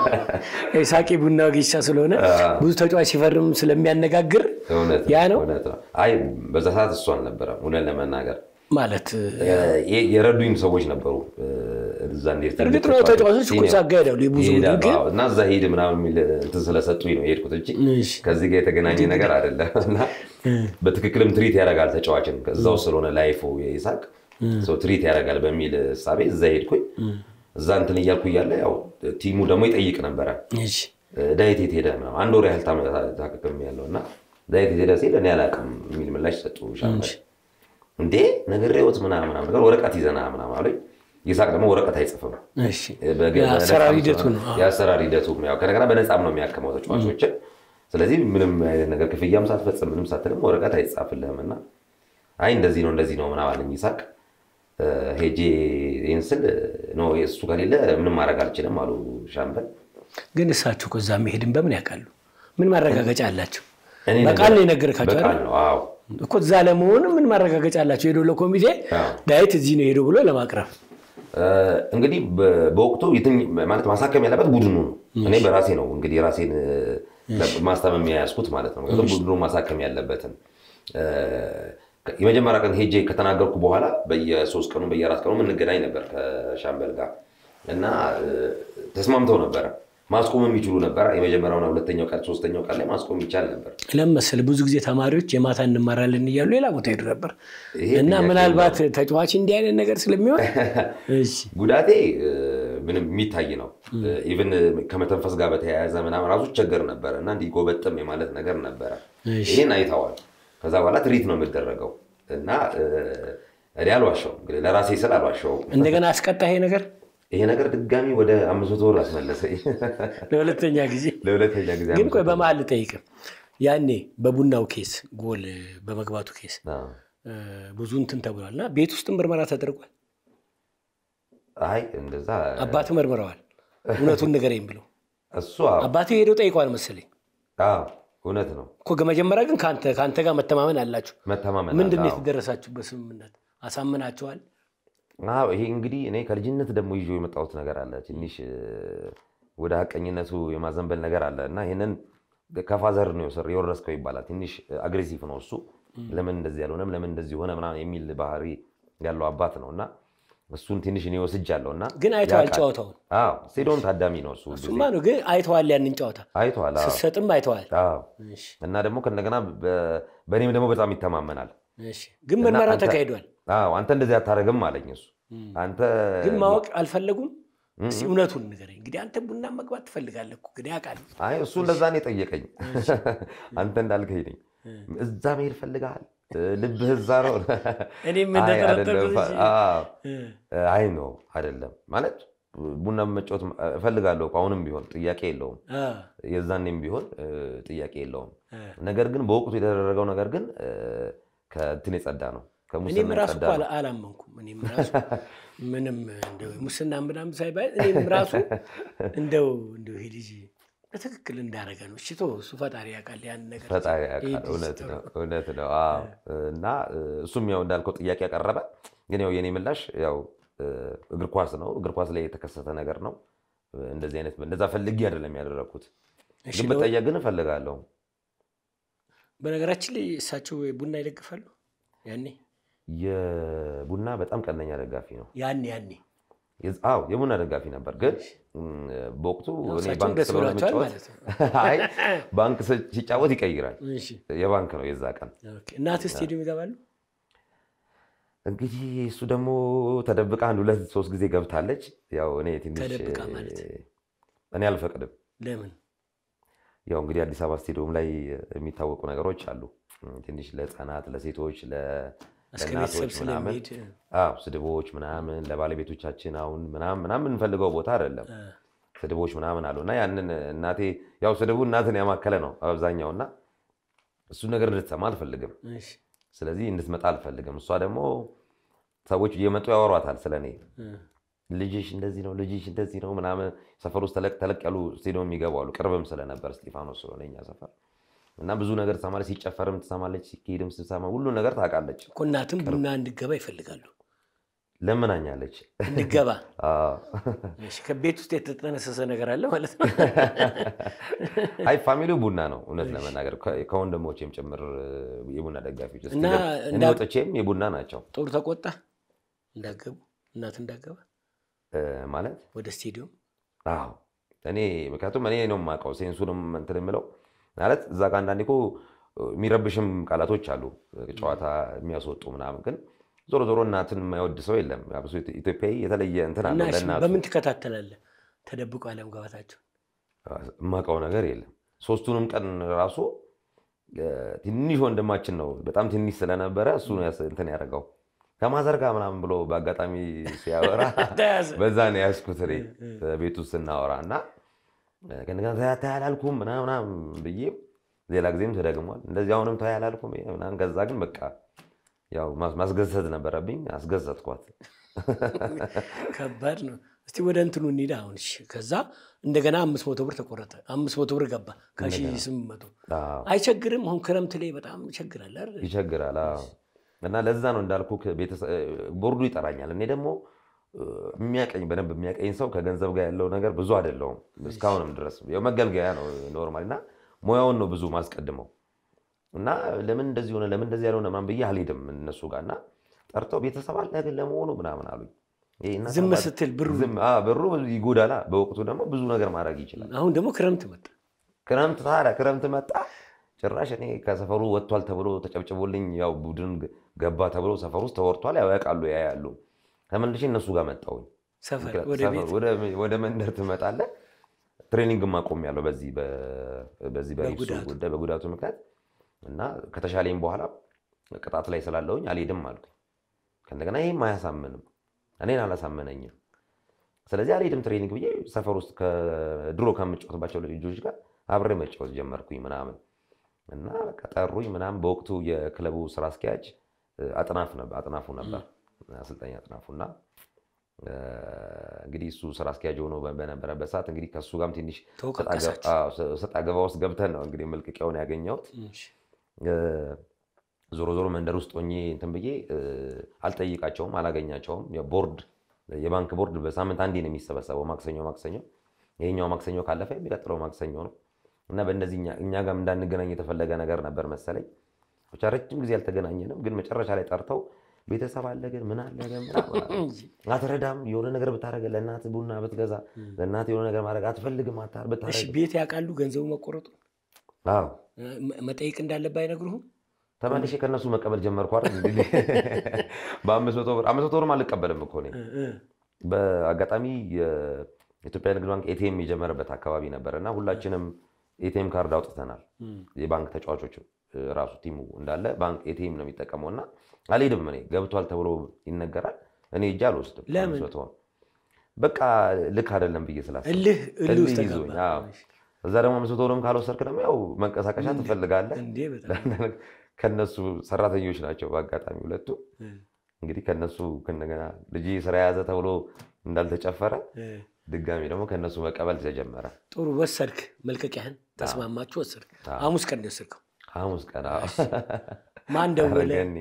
ሳቂ ቡና ወጌሻ ስለሆነ ብዙ ተጫዋች ሲፈርም ስለሚያነጋግር እውነት ያ ነው እውነት ነው። አይ በዛ ሰዓት እሱ አልነበረም እውነት ለመናገር ማለት የ- የረዱኝ ሰዎች ነበሩ። እዛ እንዴት እርግጥ ነው ተጫዋቾች እኮ ሳጋ ይሄዳሉ የብዙ ይሄዳሉ። ግን አዎ፣ እና እዛ ሂድ ምናምን የሚል እንትን ስለሰጡኝ ነው የሄድኩት እንጂ እሺ። ከዚህ ጋር የተገናኘ ነገር አይደለም። እና በትክክልም ትሪት ያደርጋል ተጫዋችን እዛው ስለሆነ ላይፉ የይሳቅ ሰው ትሪት ያደርጋል በሚል እሳቤ እዛ ሄድኩኝ። እዛ እንትን እያልኩ እያለ ያው ቲሙ ደግሞ ይጠይቅ ነበረ እሺ ዳዊት የት ሄደ ምናምን አንድ ወር ያህል ታመ- ታክክም ያለው እና ዳዊት የት ሄደ ሲል እኔ አላውቅም የሚል ምላሽ ሰጡ ሻምበል እንዴ ነግሬዎት ምናምን ምናምን ነገር ወረቀት ይዘና ምናምን አሉኝ። ይሳቅ ደግሞ ወረቀት አይጽፍም። እሺ በገ- የአሰራር በነፃም ሂደቱ ስለሆነ- ነው። የአሰራር ሂደቱ ነው። ያው ከነገና በነፃም ነው የሚያክመው ተጫዋቾችን። ስለዚህ ምንም አይነት ነገር ክፍያም ሳትፈጽም ምንም ሳትልም ወረቀት አይጻፍልህም እና አይ እንደዚህ ነው እንደዚህ ነው ምናምን አለኝ ይሳቅ። እ፣ ሄጄ ይህን ስል ነው እሱ ከሌለ ምንም ማድረግ አልችልም አሉ ሻምበል። ግን እሳቸው ከዛ መሄድን በምን ያውቃሉ? ምን ማረጋገጫ አላቸው? እኔ በቃል ነገር- ነው የነገርካቸው በቃል አይደል? ነው አዎ እኮ እዛ ለመሆኑ ምን ማረጋገጫ አላቸው? ሄዶ ለኮሚቴ አዎ። ዳዊት እዚህ ነው ሄዶ ብሎ ለማቅረብ እ፣ እንግዲህ በ- በወቅቱ የትኝ- ማለት ማሳከም ያለበት ቡድኑ ነው። እኔ በራሴ ነው እንግዲህ ራሴን እ፣ ማስታመም የያዝኩት ማለት ነው። ምክንያቱም ቡድኑ ማሳከም ያለበትን እ፣ የመጀመሪያ ቀን ሄጄ ከተናገርኩ በኋላ በየሶስት ቀኑ በየአራት ቀኑ እንገናኝ ነበር ከሻምበል ጋር እና እ፣ ተስማምተው ነበረ። ማስቆም የሚችሉ ነበር። የመጀመሪያውና ሁለተኛው ቀን ሶስተኛው ቀን ላይ ማስቆም ይቻል ነበር። ለምን መሰለህ ብዙ ጊዜ ተማሪዎች የማታ እንማራለን እያሉ ሌላ ቦታ ሄዱ ነበር ይሄ እና ጥያቄ ምናልባት ተጫዋች እንዲህ አይነት ነገር ስለሚሆን እሺ ጉዳቴ እ፣ ምንም የሚታይ ነው። ኢቨን ከመተንፈስ ጋር በተያያዘ ምናምን ራሱ ቸገር ነበረ እና እንዲህ ጎበጥም የማለት ነገር ነበረ። እሺ። ይህን አይተዋል። ከዛ በኋላ ትሪት ነው የምደረገው እና እ፣ እኔ አልዋሻውም፣ እንግዲህ ለራሴ ስል አልዋሻውም። እንደገና አስቀጣ ይሄ ነገር ይሄ ነገር ድጋሚ ወደ አምስት መቶ ብር አስመለሰኝ ለሁለተኛ ጊዜ። ለሁለተኛ ጊዜ። ግን ቆይ በመሀል ልጠይቅህ፣ ያኔ በቡናው ኬስ ጎል በመግባቱ ኬስ አዎ። እ፣ ብዙ እንትን ተብሏል እና ቤት ውስጥም ምርመራ ተደርጓል። አይ እንደዛ አባት መርምረዋል። እውነቱን ንገረኝ ብለው እሱ አዎ፣ አባቴ ሄደው ጠይቋል መሰለኝ አዎ፣ እውነት ነው። እኮ መጀመሪያ ግን ከአንተ ከአንተ ጋር መተማመን አላችሁ። መተማመን ምንድን ነው አለ። አዎ። የተደረሳችሁበት ስምምነት? አሳምናችኋል? አዎ ይሄ እንግዲህ እኔ ከልጅነት ደግሞ ይዞ የመጣሁት ነገር አለ። ትንሽ እ፣ ወደ ሀቀኝነቱ የማዘንበል ነገር አለ እና ይህንን ከፋዘር ነው የወሰር- የወረስከው ይባላል። ትንሽ አግሬሲቭ ነው እሱ። ለምን እንደዚህ ያልሆነም ለምን እንደዚህ ሆነ ምናምን የሚል ባህሪ ያለው አባት ነው እና እሱን ትንሽ እኔ ወስጃለሁ እና ግን አይተዋል ያውቃል። ጨዋታውን? አዎ ስቴዲዮም ታዳሚ ነው እሱ ሁል ጊዜ። እሱማ ነው ግን አይተዋል፣ ያንን ጨዋታ አይቷል። አዎ ስትሰጥም አይተዋል። አዎ። እሺ፣ እና ደግሞ ከእንደገና በ- በእኔም ደግሞ በጣም ይተማመናል። እሺ። ግን ምርመራ አንተ- ተካሂዷል። አዎ አንተ እንደዚህ አታደርግም አለኝ እሱ። አንተ ግን ማወቅ አልፈለጉም። እስኪ እውነቱን ንገረኝ። እንግዲህ አንተ ቡና መግባት ትፈልጋለህ እኮ እንግዲህ አውቃለሁ። አይ እሱ እንደዛ ነው የጠየቀኝ። አንተ እንዳልከኝ ነኝ። እዛ መሄድ ፈልገሃል? ልብህ እዛ ነው? እኔም አይ እንደጠረጠርኩት አይደለም። እንጂ። አዎ። እ፣ አይ ነው አይደለም ማለት ቡና መጫወት እፈልጋለሁ እኮ አሁንም ቢሆን ጥያቄ የለውም። አ፣ የዛኔም ቢሆን እ፣ ጥያቄ የለውም። እ። ነገር ግን በወቅቱ የተደረገው ነገር ግን እ፣ ከእንትን የጸዳ ነው፣ እኔም ከሙስና ራሱ የጸዳ እኮ ነው። አላ- አላመንኩም። እኔም ራሱ ምንም እንደው ሙስና ምናምን ሳይባል እኔም ራሱ እንደው እንደው ይሄ ልጅ በትክክል እንዳደረገ ነው። እሺ ተወው፣ እሱ ፈጣሪ ያውቃል ያን ነገር። ፈጣሪ ይሄ ያውቃል። ልጅ እውነት ጥሩ ነው እውነት ነው። አዎ። እና እ፣ እሱም ያው እንዳልከው ጥያቄ ያቀረበ ግን ያው የኔ ምላሽ ያው እ፣ እግር ኳስ ነው። እግር ኳስ ላይ የተከሰተ ነገር ነው። እንደዚህ አይነት እንደዛ ፈልጌ አይደለም ያደረግኩት። እሺ፣ ግን ለው- ብጠየቅ ግን እፈልጋለሁ። በነገራችን ላይ እሳቸው ቡና ይደግፋሉ። ያኔ የቡና በጣም ቀነኛ ደጋፊ ነው። ያኔ ያኔ የዝ- አዎ የቡና ደጋፊ ነበር። ግን እም፣ በወቅቱ ያው እኔ እሳቸውም ባንክ ደስ ስለሆነ ብሏቸዋል የምጫወት- ማለት ነው። አይ ባንክ ስ- ሲጫወት ይቀይራል። እሺ፣ የባንክ ነው የዛ ቀን ኦኬ። እናትህ ስቴዲየም ይገባሉ? እንግዲህ እሱ ደግሞ ተደብቃ አንድ ሁለት ሶስት ጊዜ ገብታለች። ያው እኔ ትንሽ ተደብቃ ማለት? እኔ አልፈቅድም። ለምን? ያው እንግዲህ አዲስ አበባ ስቴዲየም ላይ የሚታወቁ ነገሮች አሉ። ትንሽ ለሕፃናት፣ ለሴቶች፣ ለ- እስከ ለእናቶች ቤተሰብ ምናምን ስለሚሄድ አዎ፣ ስድቦች ምናምን ለባለቤቶቻችን አሁን ምናምን ምናምን የምንፈልገው ቦታ አይደለም። እ፣ ስድቦች ምናምን አሉ እና ያንን እናቴ ያው ስድቡ እናትን ያማከለ ነው አብዛኛው እና እሱ ነገር እንድትሰማ አልፈልግም። እሺ፣ ስለዚህ እንድትመጣ አልፈልግም። እሷ ደግሞ ሰዎች እየመጡ ያወሯታል ስለ እኔ እ፣ ልጅሽ እንደዚህ ነው፣ ልጅሽ እንደዚህ ነው ምናምን። ሰፈር ውስጥ ተለቅ ተለቅ ያሉ ስቴዲየም የሚገቡ አሉ። ቅርብም ስለነበር እስጢፋኖስ ስለሆነ እኛ ሰፈር እና ብዙ ነገር ትሰማለች። ሲጨፈርም ትሰማለች፣ ሲካሄድም ስትሰማ ሁሉ ነገር ታውቃለች። እኮ እናትም ቡና እንድገባ ይፈልጋሉ። ለምናኛለች። እንድገባ አዎ። እሺ፣ ከቤት ውስጥ የተጠነሰሰ ነገር አለ ማለት ነው። አይ ፋሚሊው ቡና ነው እውነት ለመናገር ከ- ከወንድሞቼም ጭምር የቡና ደጋፊዎች እና እኔ እንዳ- ወጥቼም የቡና ናቸው ጦር ተቆጣ እንዳገቡ እናት እንዳገባ እ፣ ማለት ወደ ስቴዲየም አዎ እኔ ምክንያቱም እኔ ነው የማውቀው ሴንሱንም እንትን የምለው ማለት እዛ ጋር አንዳንዴ እኮ የሚረብሽም ቃላቶች አሉ ጨዋታ የሚያስወጡ ምናምን ግን ዞሮ ዞሮ እናትን የማይወድ ሰው የለም አብሶ ኢትዮጵያዊ የተለየ እንትን እና አለው እሺ፣ ለእናቱ በምን ትከታተላለህ? ተደብቆ አለመግባታቸው የማውቀው ነገር የለም ሶስቱንም ቀን ራሱ እ፣ ትንሽ ወንድማችን ነው በጣም ትንሽ ስለነበረ እሱ ነው ያስ- እንትን ያደረገው ከማዘር ጋር ምናምን ብሎ በአጋጣሚ ሲያወራ ተያዘ። በዛ ነው ያዝኩት እኔ ቤት ውስጥ ስናወራ እና ከእንደገና ተይ ተይ አላልኩም ምናምን ምናምን ብዬ ሌላ ጊዜም ተደግሟል። እንደዚህ አሁንም ተይ አላልኩም ምናምን። ከዛ ግን በቃ ያው ማስ- ማስገዘት ነበረብኝ፣ አስገዘትኳት። ከባድ ነው። እስቲ ወደ እንትኑ እንሂድ አሁን። እሺ፣ ከዛ እንደገና አምስት መቶ ብር ተቆረጠ። አምስት መቶ ብር ገባ ከሺ ስምንት መቶ አዎ፣ አይቸግርም? አሁን ክረምት ላይ በጣም ይቸግራል አይደል? ይቸግራል። አዎ። እና ለዛ ነው እንዳልኩ ቦርዱ ይጠራኛል። እኔ ደግሞ እ፣ የሚያቀኝ በደንብ የሚያቀኝ ሰው ከገንዘብ ጋር ያለው ነገር ብዙ አይደለውም እስካሁንም ድረስ ያው መገልገያ ነው ኖርማል እና ሙያውን ነው ብዙ ማስቀድመው እና ለምን እንደዚህ ሆነ ለምን እንደዚህ ያልሆነ ምናምን ብዬ አልሄድም እነሱ ጋር እና ጠርተው ቤተሰብ አለ ግን ለመሆኑ ምናምን አሉኝ። ይሄ እናት ዝም አባት- ስትል ብሩ ዝም- አዎ፣ ብሩ ይጎዳላ። በወቅቱ ደግሞ ብዙ ነገር ማድረግ ይችላል። አሁን ደግሞ ክረምት መጣ። ክረምት ታዲያ ክረምት መጣ። ጭራሽ እኔ ከሰፈሩ ወጥቷል ተብሎ ተጨብጭቦልኝ ያው ቡድን ገባ ተብሎ ሰፈር ውስጥ ተወርቷል። ያው ያውቃሉ ያያሉ። ተመልሼ እነሱ ጋር መጣሁኝ። ሰፈር ወደ ሰፈር ቤት ወደ- ወደ መንደር ትመጣለህ። ትሬኒንግ ማቆም ያለው በዚህ በ- በዚህ በሪፕሱ በጉዳቱ። ጉዳይ በጉዳቱ ምክንያት እና ከተሻለኝ በኋላ ቅጣት ላይ ስላለውኝ አልሄድም አልኩኝ። ከእንደገና ይህም አያሳምንም፣ እኔን አላሳመነኝም። ስለዚህ አልሄድም ትሬኒንግ ብዬ ሰፈር ውስጥ ድሮ ከምጫወትባቸው ልጆች ጋር አብሬ መጫወት ጀመርኩኝ ምናምን እና በቃ ጠሩኝ ምናምን። በወቅቱ የክለቡ ስራ አስኪያጅ አጥናፉ ነበር አሰልጣኝ አጥናፉ እና እንግዲህ እሱ ስራ አስኪያጅ ሆኖ በነበረበት ሰዓት እንግዲህ ከእሱ ጋርም ትንሽ ሰጣ ገባ ውስጥ ገብተን ነው እንግዲህ መልቀቂያውን ያገኘሁት። ዞሮ ዞሮ መንደር ውስጥ ሆኜ እንትን ብዬ አልጠይቃቸውም፣ አላገኛቸውም። ቦርድ የባንክ ቦርድ በሳምንት አንዴ ነው የሚሰበሰበው፣ ማክሰኞ ማክሰኞ። ይሄኛው ማክሰኞ ካለፈ የሚቀጥለው ማክሰኞ ነው እና በእነዚህ እኛ ጋር እንዳንገናኝ የተፈለገ ነገር ነበር መሰለኝ። ብቻ ረጅም ጊዜ አልተገናኘንም፣ ግን መጨረሻ ላይ ጠርተው ቤተሰብ አለ ግን ምን አለ ግን አትረዳም፣ የሆነ ነገር ብታደርግ ለእናት ቡና ብትገዛ ለእናት የሆነ ነገር ማድረግ አትፈልግም ብታደርግ ቤት ያውቃሉ ገንዘቡ መቆረጡ አዎ መጠየቅ እንዳለብህ አይነግሩህም? ተመልሼ ከእነሱ መቀበል ጀመርኩ አይደል እንግዲህ በአምስት መቶ ብር አምስት መቶ ብርም አልቀበልም እኮ እኔ በአጋጣሚ የኢትዮጵያ ንግድ ባንክ ኤቲኤም የጀመረበት አካባቢ ነበር እና ሁላችንም ኤቲኤም ካርድ አውጥተናል የባንክ ተጫዋቾች ራሱ ቲሙ እንዳለ ባንክ ኤቲኤም ነው የሚጠቀመው እና አልሄድም እኔ ገብቷል ተብሎ ይነገራል እኔ እጅ አልወስድም በቃ ልክ አይደለም ብዬ ስላሰብኩ እልህ እልህ ውስጥ ይዞኝ እዛ ደግሞ አምስት መቶ ብርም ካልወሰድክ ደግሞ ያው መንቀሳቀሻ ትፈልጋለህ ከነሱ ሰራተኞች ናቸው በአጋጣሚ ሁለቱ እንግዲህ ከነሱ ከነገና ልጅ ስራ የያዘ ተብሎ እንዳልተጨፈረ ድጋሚ ደግሞ ከነሱ መቀበል ተጀመረ ጥሩ ወሰድክ መልቀቂያህን ተስማማችሁ ወሰድክ ሐሙስ ቀን ነው የወሰድከው ሐሙስ ቀን ማን ደወለ አረገኒ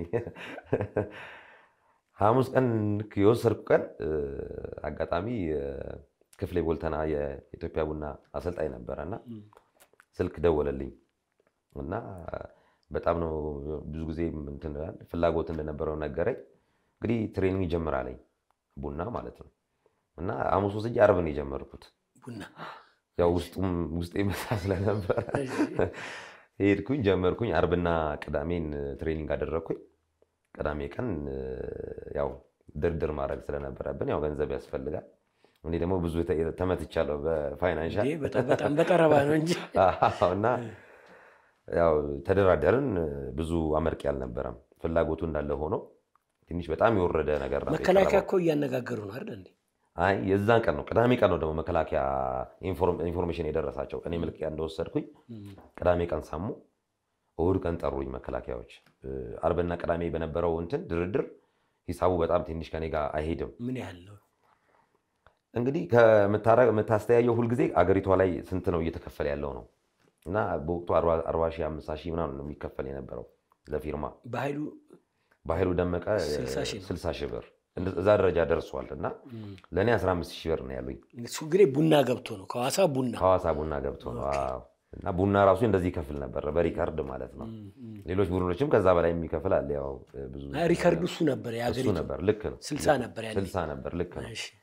ሐሙስ ቀን የወሰድኩ ቀን አጋጣሚ ክፍሌ ቦልተና የኢትዮጵያ ቡና አሰልጣኝ ነበረ እና ስልክ ደወለልኝ እና በጣም ነው ብዙ ጊዜ ፍላጎት እንደነበረው ነገረኝ። እንግዲህ ትሬኒንግ ይጀምራለኝ ቡና ማለት ነው እና ሐሙስ ወስጄ ዓርብ ነው የጀመርኩት። ቡና ያው ውስጡም ውስጤ መሳ ስለነበረ ሄድኩኝ ጀመርኩኝ። ዓርብና ቅዳሜን ትሬኒንግ አደረግኩኝ። ቅዳሜ ቀን ያው ድርድር ማድረግ ስለነበረብን ያው ገንዘብ ያስፈልጋል። እኔ ደግሞ ብዙ ተመትቻለሁ በፋይናንሻል በጣም በጠረባ ነው እንጂ እና ያው ተደራደርን። ብዙ አመርቂ አልነበረም። ፍላጎቱ እንዳለ ሆኖ ትንሽ በጣም የወረደ ነገር ነው። መከላከያ እኮ እያነጋገሩ ነው አይደል እንዴ? አይ የዛን ቀን ነው ቅዳሜ ቀን ነው ደግሞ መከላከያ ኢንፎርሜሽን የደረሳቸው። እኔ መልቀቂያ እንደወሰድኩኝ ቅዳሜ ቀን ሰሙ። እሑድ ቀን ጠሩኝ መከላከያዎች። ዓርብና ቅዳሜ በነበረው እንትን ድርድር ሂሳቡ በጣም ትንሽ ከኔ ጋር አይሄድም። ምን ያህል ነው እንግዲህ የምታስተያየው ሁልጊዜ አገሪቷ ላይ ስንት ነው እየተከፈለ ያለው ነው እና በወቅቱ አርባ ሺህ አምሳ ሺህ ምናምን ነው የሚከፈል የነበረው ለፊርማ። በኃይሉ በኃይሉ ደመቀ ስልሳ ሺህ ብር እዛ ደረጃ ደርሷል እና ለእኔ 15 ሺህ ብር ነው ያሉኝ። እሱ እንግዲህ ቡና ገብቶ ነው ከሐዋሳ ቡና ከሐዋሳ ቡና ገብቶ ነው እና ቡና ራሱ እንደዚህ ይከፍል ነበር በሪካርድ ማለት ነው። ሌሎች ቡድኖችም ከዛ በላይ የሚከፍል አለ። ያው ብዙ ሪካርዱ እሱ ነበር እሱ የሀገሪቱ ነበር። ልክ ነው። ስልሳ ነበር ያለኝ። ስልሳ ነበር። ልክ ነው። እሺ።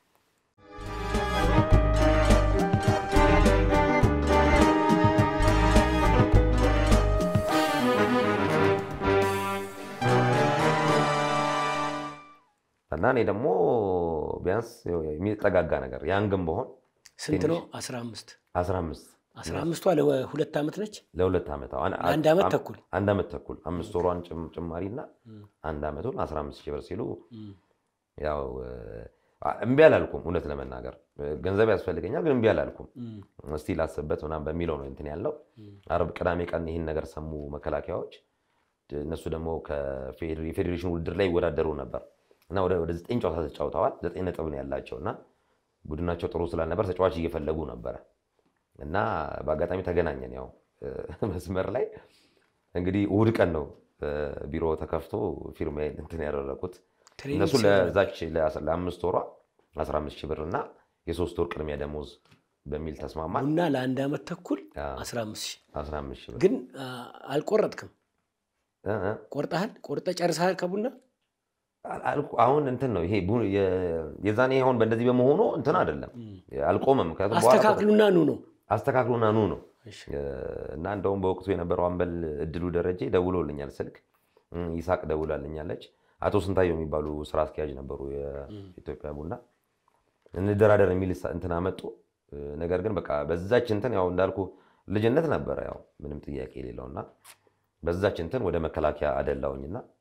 እና እኔ ደግሞ ቢያንስ የሚጠጋጋ ነገር ያንግም በሆን ስንት ነው? አስራ አምስት 15 አስራ አምስቷ ለሁለት ዓመት ነች። ለሁለት ዓመት አሁን አንድ ዓመት ተኩል አንድ ዓመት ተኩል አምስት ወሯን ጭም- ጭማሪ እና አንድ ዓመቱን 15 ሺህ ብር ሲሉ ያው እምቢ አላልኩም። እውነት ለመናገር ገንዘብ ያስፈልገኛል፣ ግን እምቢ አላልኩም። እስቲ ላስብበት ምናምን በሚለው ነው እንትን ያለው። ዓርብ ቅዳሜ ቀን ይህን ነገር ሰሙ መከላከያዎች። እነሱ ደግሞ የፌዴሬሽን ውድድር ላይ ይወዳደሩ ነበር እና ወደ ወደ ዘጠኝ ጨዋታ ተጫውተዋል። ዘጠኝ ነጥብ ነው ያላቸው እና ቡድናቸው ጥሩ ስላልነበር ተጫዋች እየፈለጉ ነበረ እና በአጋጣሚ ተገናኘን። ያው መስመር ላይ እንግዲህ እሑድ ቀን ነው ቢሮ ተከፍቶ ፊርማዬን እንትን ያደረኩት። ትሬኒንግ እነሱ ሲያደርጉ ለዛች ለአምስት ወሯ 15 ሺህ ብር እና የሶስት ወር ቅድሚያ ደሞዝ በሚል ተስማማል። ቡና ለአንድ ዓመት ተኩል አዎ። 15 ሺህ 15 ሺህ ብር ግን አ፣ አልቆረጥክም። እ እ ቆርጠሃል? ቆርጠ ጨርሰሃል ከቡና አልኩ- አሁን እንትን ነው ይሄ ቡ- የ- የዛኔ አሁን በእንደዚህ በመሆኑ እንትን አይደለም አልቆመም። ምክንያቱም በኋላ አስተካክሉና ኑ ነው። አስተካክሉና ኑ ነው እሺ። እና እንደውም በወቅቱ የነበረው አምበል እድሉ ደረጀ ደውሎልኛል ስልክ እም፣ ይሳቅ ደውላልኛለች። አቶ ስንታየው የሚባሉ ስራ አስኪያጅ ነበሩ የኢትዮጵያ ቡና እንደራደር የሚል ሳ- እንትን አመጡ። ነገር ግን በቃ በዛች እንትን ያው እንዳልኩ ልጅነት ነበረ ያው ምንም ጥያቄ የሌለውና በዛች እንትን ወደ መከላከያ አደላውኝና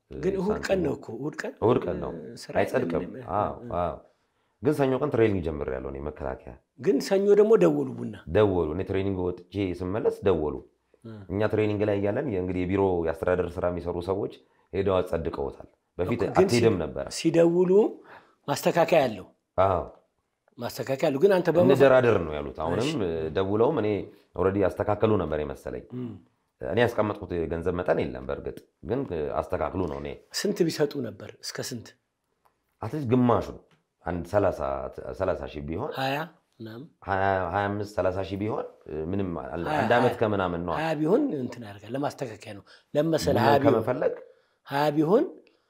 ግን እሑድ ቀን ነው እኮ እሑድ ቀን እሑድ ቀን ነው ስራ አይጸድቅም። የለም። አዎ፣ አዎ። ግን ሰኞ ቀን ትሬኒንግ ጀምሬያለሁ እኔ መከላከያ ግን ሰኞ ደግሞ ደወሉ ቡና ደወሉ። እኔ ትሬኒንግ ወጥቼ ስመለስ ደወሉ። እኛ ትሬኒንግ ላይ እያለን እንግዲህ የቢሮ የአስተዳደር ስራ የሚሰሩ ሰዎች ሄደው አጸድቀውታል። በፊት ግን አትሄድም ነበረ። ሲደውሉ ማስተካከያ አለው አዎ ማስተካከያ አለው። ግን አንተ በመ እንደራደር ነው ያሉት። አሁንም ደውለውም እኔ ኦልሬዲ ያስተካከሉ ነበር የመሰለኝ። እኔ ያስቀመጥኩት የገንዘብ መጠን የለም በእርግጥ ግን አስተካክሉ ነው። እኔ ስንት ቢሰጡ ነበር? እስከ ስንት? አትሊስት ግማሹ አንድ ሰላሳ ሺህ ቢሆን ሀያ ምናምን ሀያ አምስት ሰላሳ ሺህ ቢሆን ምንም አንድ ዓመት ከምናምን ነው ሀያ ቢሆን እንትን ያደርጋል ለማስተካከያ ነው ለመሰለህ ሀያ ቢሆን ከመፈለግ ሀያ ቢሆን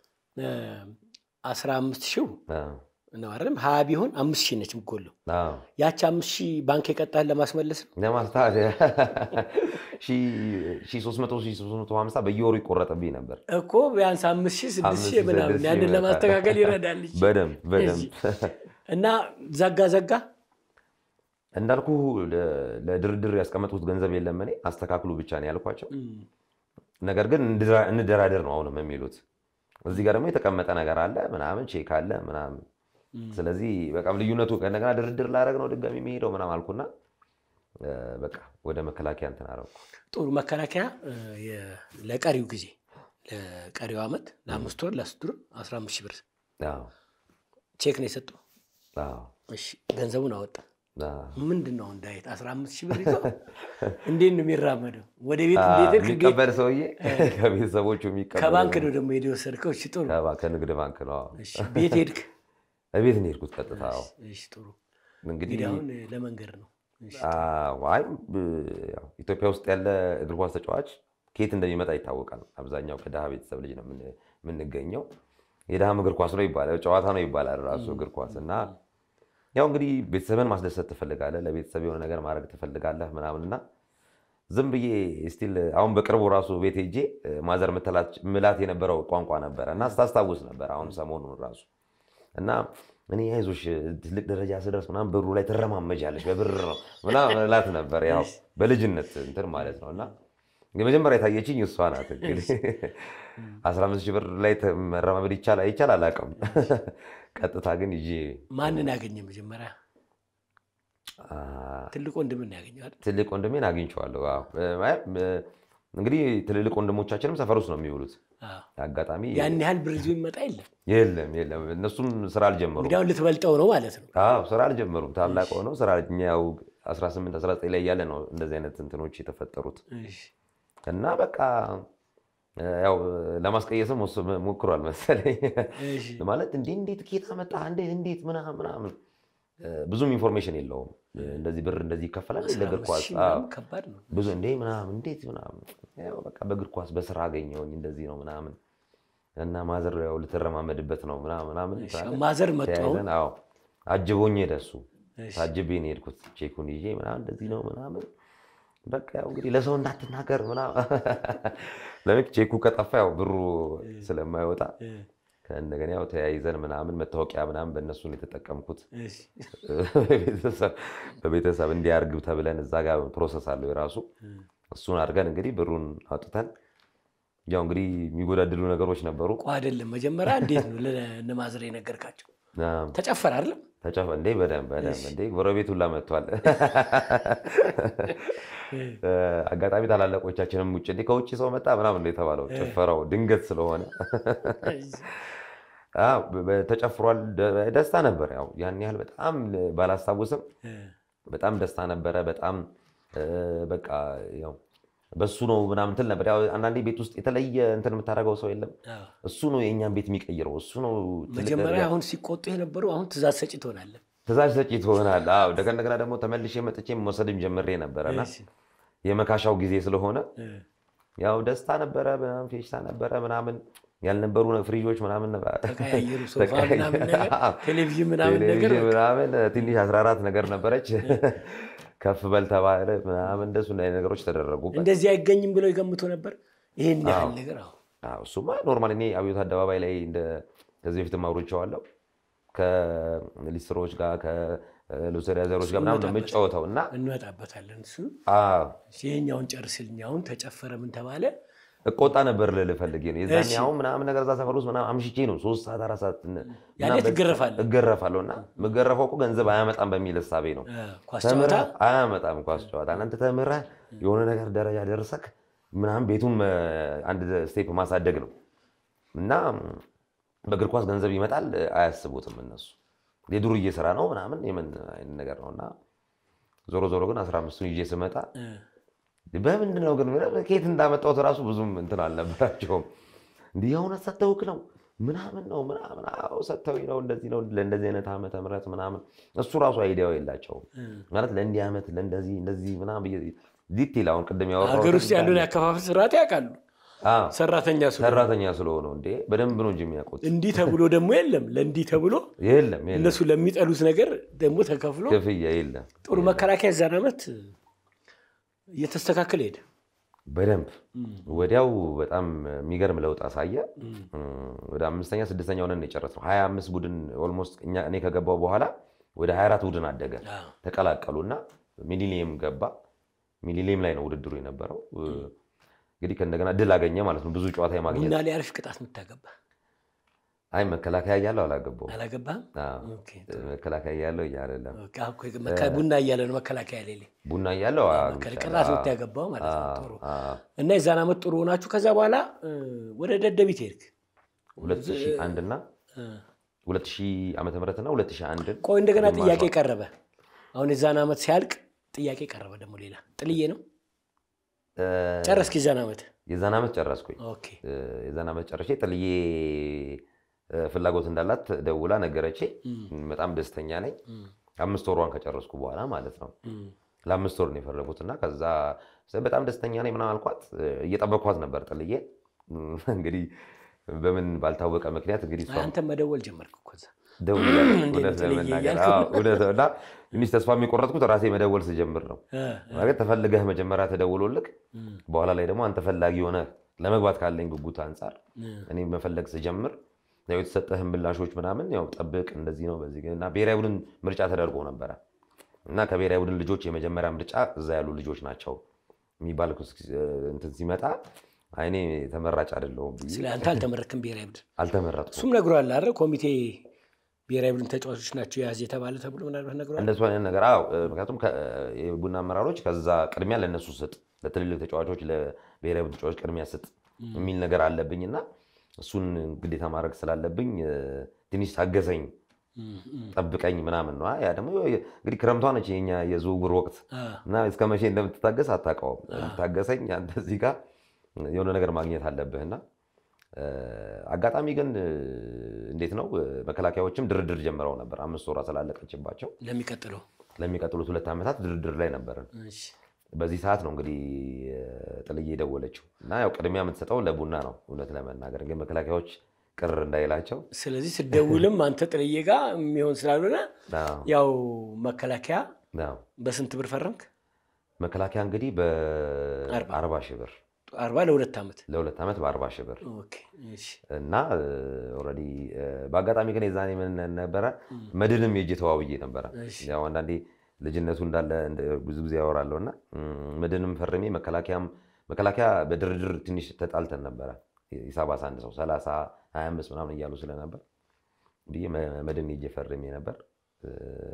አስራ አምስት ሺው ነው አይደለም። ሀያ ቢሆን አምስት ሺህ ነች የምትጎለው። ያቺ አምስት ሺህ ባንክ የቀጣህን ለማስመለስ ነው። ለማስታት ሺህ ሦስት መቶ ሺህ ሦስት መቶ ሀምሳ በየወሩ ይቆረጥብኝ ነበር እኮ ቢያንስ አምስት ሺህ ስድስት አምስት ሺህ ሺህ ምናምን ስድስት ሺህ ያንን በቃ። ለማስተካከል ይረዳል። እሺ። በደንብ በደንብ እና ዘጋ ዘጋ እንዳልኩ ለ- ለድርድር ያስቀመጥኩት ገንዘብ የለም። እኔ አስተካክሉ ብቻ ነው ያልኳቸው። ነገር ግን እንድራ- እንደራደር ነው አሁንም የሚሉት። እዚህ ጋር ደግሞ የተቀመጠ ነገር አለ ምናምን ቼክ አለ ምናምን። ስለዚህ በቃ ልዩነቱ ከእንደገና ድርድር ላደርግ ነው ድጋሚ የሚሄደው ምናምን አልኩና እ፣ በቃ ወደ መከላከያ እንትን አደረኩ። ጥሩ መከላከያ እ፣ የ- ለቀሪው ጊዜ ለቀሪው ዓመት ለአምስት ወር ለአስት ወር አስራ አምስት ሺህ ብር አዎ፣ ቼክ ነው የሰጠው። አዎ፣ እሺ ገንዘቡን አወጣ። አዎ። ምንድን ነው እንዳየት አስራ አምስት ሺህ ብር ይዞ እንዴት ነው የሚራመደው? ወደ ቤት እንዴት ሄድክ? እንዴት- የሚቀበል ሰውዬ ከቤተሰቦቹ የሚቀበል ከባንክ ነው ደግሞ ሄደህ የወሰድከው? እሺ ጥሩ። ከባ- ከንግድ ባንክ ነው። አዎ። እሺ ቤት ሄድክ? እቤት ነው የሄድኩት ቀጥታ። አዎ። እሺ ጥሩ። እንግዲህ እንግዲህ አሁን ለመንገድ ነው። እሺ አዎ፣ አይ ብ- ያው ኢትዮጵያ ውስጥ ያለ እግር ኳስ ተጫዋች ከየት እንደሚመጣ ይታወቃል። አብዛኛው ከድሃ ቤተሰብ ልጅ ነው የምን- የምንገኘው። የድሃም እግር ኳስ ነው ይባላል፣ ጨዋታ ነው ይባላል ራሱ እግር ኳስ እና ያው እንግዲህ ቤተሰብን ማስደሰት ትፈልጋለህ፣ ለቤተሰብ የሆነ ነገር ማድረግ ትፈልጋለህ ምናምን እና ዝም ብዬ ስቲል አሁን በቅርቡ ራሱ ቤት ሄጄ እ፣ ማዘር ምትላት- ምላት የነበረው ቋንቋ ነበረ እና ስታስታውስ ነበር አሁን ሰሞኑን ራሱ እና እኔ አይዞሽ ትልቅ ደረጃ ስደርስ ምናምን ብሩ ላይ ትረማመጃለሽ በብር ነው ምናምን እላት ነበር። ያው በልጅነት እንትን ማለት ነው እና የመጀመሪያ የታየችኝ እሷ ናት። እንግዲህ አስራ አምስት ሺህ ብር ላይ ተ- መረማመድ ይቻል አይቻል አላውቅም። ቀጥታ ግን ይዤ ማንን ያገኘ መጀመሪያ? አ፣ ትልቅ ወንድምን ያገኘው አይደል? ትልቅ ወንድሜን አግኝቼዋለሁ። አዎ። እ፣ እንግዲህ ትልልቅ ወንድሞቻችንም ሰፈር ውስጥ ነው የሚውሉት። አዎ። አጋጣሚ ያን ያህል ብር ይዞ ይመጣ የለም። የለም የለም፣ እነሱም ስራ አልጀመሩም። እንግዲህ አሁን ልትበልጠው ነው ማለት ነው። አዎ ስራ አልጀመሩም። ታላቅ ሆነው ስራ እኛ ያው 18 19 ላይ እያለ ነው እንደዚህ አይነት እንትኖች የተፈጠሩት እሺ። እና በቃ እ፣ ያው ለማስቀየስም ወስ- ሞክሯል መሰለኝ እሺ። ማለት እንዴ እንዴት ኬት አመጣ እንዴት እንዴት ምናምን ምናምን እ፣ ብዙም ኢንፎርሜሽን የለውም። እንደዚህ ብር እንደዚህ ይከፈላል ለእግር ኳስ ሺህ አዎ። ምናምን ከባድ ነው። ብዙ እንዴ ምናምን እንዴት ምናምን ያው በቃ በእግር ኳስ በስራ አገኘሁኝ እንደዚህ ነው ምናምን እና ማዘር ያው ልትረማመድበት ነው ምናምን ምናምን እሺ፣ ትላለች። ማዘር መጡ አሁን? ተያይዘን አዎ አጅቦኝ ሄደ እሱ እሺ። ታጅቤ ነው የሄድኩት ቼኩን ይዤ ምናምን እንደዚህ ነው ምናምን በቃ ያው እንግዲህ ለሰው እንዳትናገር ምናምን ለምን ቼኩ ከጠፋ ያው ብሩ ስለማይወጣ እ፣ ከእንደገና ያው ተያይዘን ምናምን መታወቂያ ምናምን በእነሱ ነው የተጠቀምኩት እሺ። በቤተሰብ- በቤተሰብ እንዲያርግ ተብለን እዛ ጋር ፕሮሰስ አለው የራሱ እሱን አድርገን እንግዲህ ብሩን አውጥተን ያው እንግዲህ የሚጎዳድሉ ነገሮች ነበሩ እኮ አይደለም መጀመሪያ እንዴት ነው ለእነ ማዘር የነገርካቸው? አዎ። ተጨፈረ አይደለም? ተጨፈ እንዴ በደንብ በደንብ እንዴ ጎረቤት ሁላ መጥቷል። አጋጣሚ ታላላቆቻችንም ውጭ እንዴ ከውጭ ሰው መጣ ምናምን ነው የተባለው። ጭፈራው ድንገት ስለሆነ አዎ፣ በ- ተጨፍሯል። ደ- ደስታ ነበር። ያው ያን ያህል በጣም ባላስታውስም በጣም ደስታ ነበረ። በጣም እ፣ በቃ ያው በሱ ነው ምናምን ትል ነበር። ያው አንዳንዴ ቤት ውስጥ የተለየ እንትን የምታደርገው ሰው የለም። አዎ። እሱ ነው የእኛን ቤት የሚቀይረው። እሱ ነው ትልቅ መጀመሪያ ደረጃ አሁን ሲቆጡ የነበሩ አሁን ትእዛዝ ሰጪ ትሆናለህ። ትእዛዝ ሰጪ ትሆናለህ። አዎ እንደገና እንደገና ደግሞ ተመልሼ መጥቼ መውሰድም ጀምሬ ነበረና እሺ። የመካሻው ጊዜ ስለሆነ እ፣ ያው ደስታ ነበረ፣ ምናምን ፌሽታ ነበረ ምናምን ያልነበሩ ፍሪጆች ምናምን ነበር። ተቀያየሩ ሶፋ ተቀያየ- ምናምን ነገር አዎ። ቴሌቪዥን ምናምን ነገር ቴሌቪዥን ምናምን ትንሽ 14 ነገር ነበረች። ከፍ በል ተባለ ምናምን እንደሱ አይነት ነገሮች ተደረጉበት። እንደዚህ አይገኝም ብለው ይገምቱ ነበር። ይህን ያህል ነገር አዎ። አዎ፣ እሱማ ኖርማል። እኔ አብዮት አደባባይ ላይ እንደ ከዚህ በፊት አውርቼዋለሁ ከሊስትሮዎች ጋር ከሎተሪ አዘሮች ጋር ምናምን ነው የምጫወተው እና እንመጣበታለን። እሱ አዎ፣ ይሄኛውን ጨርስልኝ። አሁን ተጨፈረ ምን ተባለ? እቆጣ ነበር ልልህ ፈልጌ ነው። የዛኔ እሺ። አሁን ምናምን ነገር እዛ ሰፈር ውስጥ ምናምን አምሽቼ ነው ሶስት ሰዓት አራት ሰዓት ነ- ያኔ ምናምን ትገረፋለህ? እገረፋለሁ እና የምገረፈው እኮ ገንዘብ አያመጣም በሚል እሳቤ ነው። እ፣ ኳስ ጨዋታ ተምረህ አያመጣም ኳስ ጨዋታ። እናንተ ተምረህ የሆነ ነገር ደረጃ ደርሰክ ምናምን ቤቱን እ፣ አንድ ስቴፕ ማሳደግ ነው እና በእግር ኳስ ገንዘብ ይመጣል እ፣ አያስቡትም እነሱ የዱርዬ ስራ ነው ምናምን የምን አይነት ነገር ነው እና ዞሮ ዞሮ ግን አስራ አምስቱን ይዤ ስመጣ እ፣ በምንድን ነው ግን ብለህ ከየት እንዳመጣሁት እራሱ ብዙም እንትን አልነበራቸውም። እንዲህ የእውነት ሰጥተውክ ነው ምናምን ነው ምናምን፣ አዎ ሰጥተውኝ ነው እንደዚህ ነው ለእንደዚህ አይነት ዓመተ ምህረት ምናምን። እሱ ራሱ አይዲያው የላቸውም ማለት ለእንዲህ ዓመት ለእንደዚህ እንደዚህ ምናምን ብዬ ዲቴል አሁን ቅድም ያወራሁት ሀገር ውስጥ ያለውን ያከፋፈል ስርዓት ያውቃሉ። አዎ፣ ሰራተኛ ስለሆነ ሰራተኛ ስለሆነው እንዴ በደንብ ነው እንጂ የሚያውቁት። እንዲህ ተብሎ ደግሞ የለም ለእንዲህ ተብሎ የለም የለም እነሱ ለሚጠሉት ነገር ደግሞ ተከፍሎ ክፍያ የለም ጥሩ መከላከያ የዛን ዓመት እየተስተካከለ ሄደ። በደንብ ወዲያው በጣም የሚገርም ለውጥ አሳየ። ወደ አምስተኛ ስድስተኛ ሆነን የጨረስነው ሀያ አምስት ቡድን ኦልሞስት እኛ እኔ ከገባው በኋላ ወደ 24 ቡድን አደገ አዎ። ተቀላቀሉና ሚሊኒየም ገባ። ሚሊኒየም ላይ ነው ውድድሩ የነበረው። እንግዲህ ከእንደገና ድል አገኘ ማለት ነው ብዙ ጨዋታ የማግኘት ቡና ላይ አሪፍ ቅጣት የምታገባ አይ መከላከያ እያለው አላገባውም። አላገባህም? አዎ፣ ኦኬ። መከላከያ እያለው እያ አይደለም ኦኬ፣ አሁን እኮ መከ- ቡና እያለ ነው መከላከያ ሌሌ ቡና እያለው ቅጣት የምታገባው ማለት ነው። ጥሩ አዎ። እና የዛን ዓመት ጥሩ ሆናችሁ ከዛ በኋላ እ፣ ወደ ደደቢት ሄድክ። 2001 እና 2000 ዓመተ ምህረት እና 2001 ቆይ እንደገና ጥያቄ ቀረበ። አሁን የዛን ዓመት ሲያልቅ ጥያቄ ቀረበ ደግሞ ሌላ ጥልዬ ነው ጨረስክ የዛን ዓመት? የዛን ዓመት ጨረስኩኝ። ኦኬ የዛን ዓመት ጨርሼ ጥልዬ እ፣ ፍላጎት እንዳላት ደውላ ነገረቼ። በጣም ደስተኛ ነኝ። አምስት ወሯን ከጨረስኩ በኋላ ማለት ነው። ለአምስት ወር ነው የፈረጉት እና ከዛ በጣም ደስተኛ ነኝ ምናምን አልኳት። እየጠበኳት ነበር ጥልዬ። እንግዲህ በምን ባልታወቀ ምክንያት እንግዲህ እሷ አንተ መደወል ጀመርክ እኮ እዛ። ደውላለች። እንዴት እውነት ጥልዬ ለመናገር እያልክ? አዎ፣ እውነት ነው። እና ትንሽ ተስፋ የሚቆረጥኩት ራሴ መደወል ስጀምር ነው። እ፣ ማለት ተፈልገህ መጀመሪያ ተደውሎልክ በኋላ ላይ ደግሞ አንተ ፈላጊ ሆነ ለመግባት ካለኝ ጉጉት አንጻር እኔ መፈለግ ስጀምር ያው የተሰጠህን ምላሾች ምናምን ያው ጠብቅ እንደዚህ ነው በዚህ ግን እና ብሔራዊ ቡድን ምርጫ ተደርጎ ነበረ እና ከብሔራዊ ቡድን ልጆች የመጀመሪያ ምርጫ እዛ ያሉ ልጆች ናቸው የሚባል እንትን ሲመጣ አይኔ ተመራጭ አይደለሁም ብዬ ስለ አንተ አልተመረክም ብሔራዊ ቡድን አልተመረጥኩም። እሱም ነግሯል አይደል? ኮሚቴ ብሔራዊ ቡድን ተጫዋቾች ናቸው የያዝ የተባለ ተብሎ ምናልባት ነግሯል። እንደሱ አይነት ነገር አዎ። ምክንያቱም ከ- የቡና አመራሮች ከዛ ቅድሚያ ለእነሱ ስጥ፣ ለትልልቅ ተጫዋቾች፣ ለብሔራዊ ቡድን ተጫዋቾች ቅድሚያ ስጥ የሚል ነገር አለብኝ እና እሱን ግዴታ ማድረግ ስላለብኝ እ፣ ትንሽ ታገሰኝ፣ ጠብቀኝ ምናምን ነው። ያ ደግሞ እንግዲህ ክረምቷ ነች የኛ የዝውውር ወቅት አ፣ እና እስከ መቼ እንደምትታገስ አታውቀውም። ታገሰኝ፣ አንተ እዚህ ጋር የሆነ ነገር ማግኘት አለብህና እ፣ አጋጣሚ ግን እ፣ እንዴት ነው እ፣ መከላከያዎችም ድርድር ጀምረው ነበር። አምስት ወሯ ስላለቀችባቸው ለሚቀጥለው ለሚቀጥሉት ሁለት ዓመታት ድርድር ላይ ነበርን። እሺ። በዚህ ሰዓት ነው እንግዲህ እ፣ ጥልዬ የደወለችው እና ያው ቅድሚያ የምትሰጠው ለቡና ነው። እውነት ለመናገር ግን መከላከያዎች ቅር እንዳይላቸው ስለዚህ ስደውልም አንተ ጥልዬ ጋር የሚሆን ስላልሆነ አዎ፣ ያው መከላከያ አዎ። በስንት ብር ፈረምክ? መከላከያ እንግዲህ በአርባ ሺህ ብር አርባ ለሁለት ዓመት ለሁለት ዓመት በአርባ ሺህ ብር ኦኬ፣ እሺ። እና ኦልሬዲ በአጋጣሚ ግን የዛኔ ምን ነበረ መድንም የእጅ ተዋውዬ ነበረ። እሺ። ያው አንዳንዴ ልጅነቱ እንዳለ እንደ- ብዙ ጊዜ ያወራለሁ እና ም፣ መድንም ፈርሜ መከላከያም መከላከያ በድርድር ትንሽ ተጣልተን ነበረ። ሂሳብ አንድ ሰው 30 25 ምናምን እያሉ ስለነበር ብዬ መ- መድን የእጅ ፈርሜ ነበር። እ፣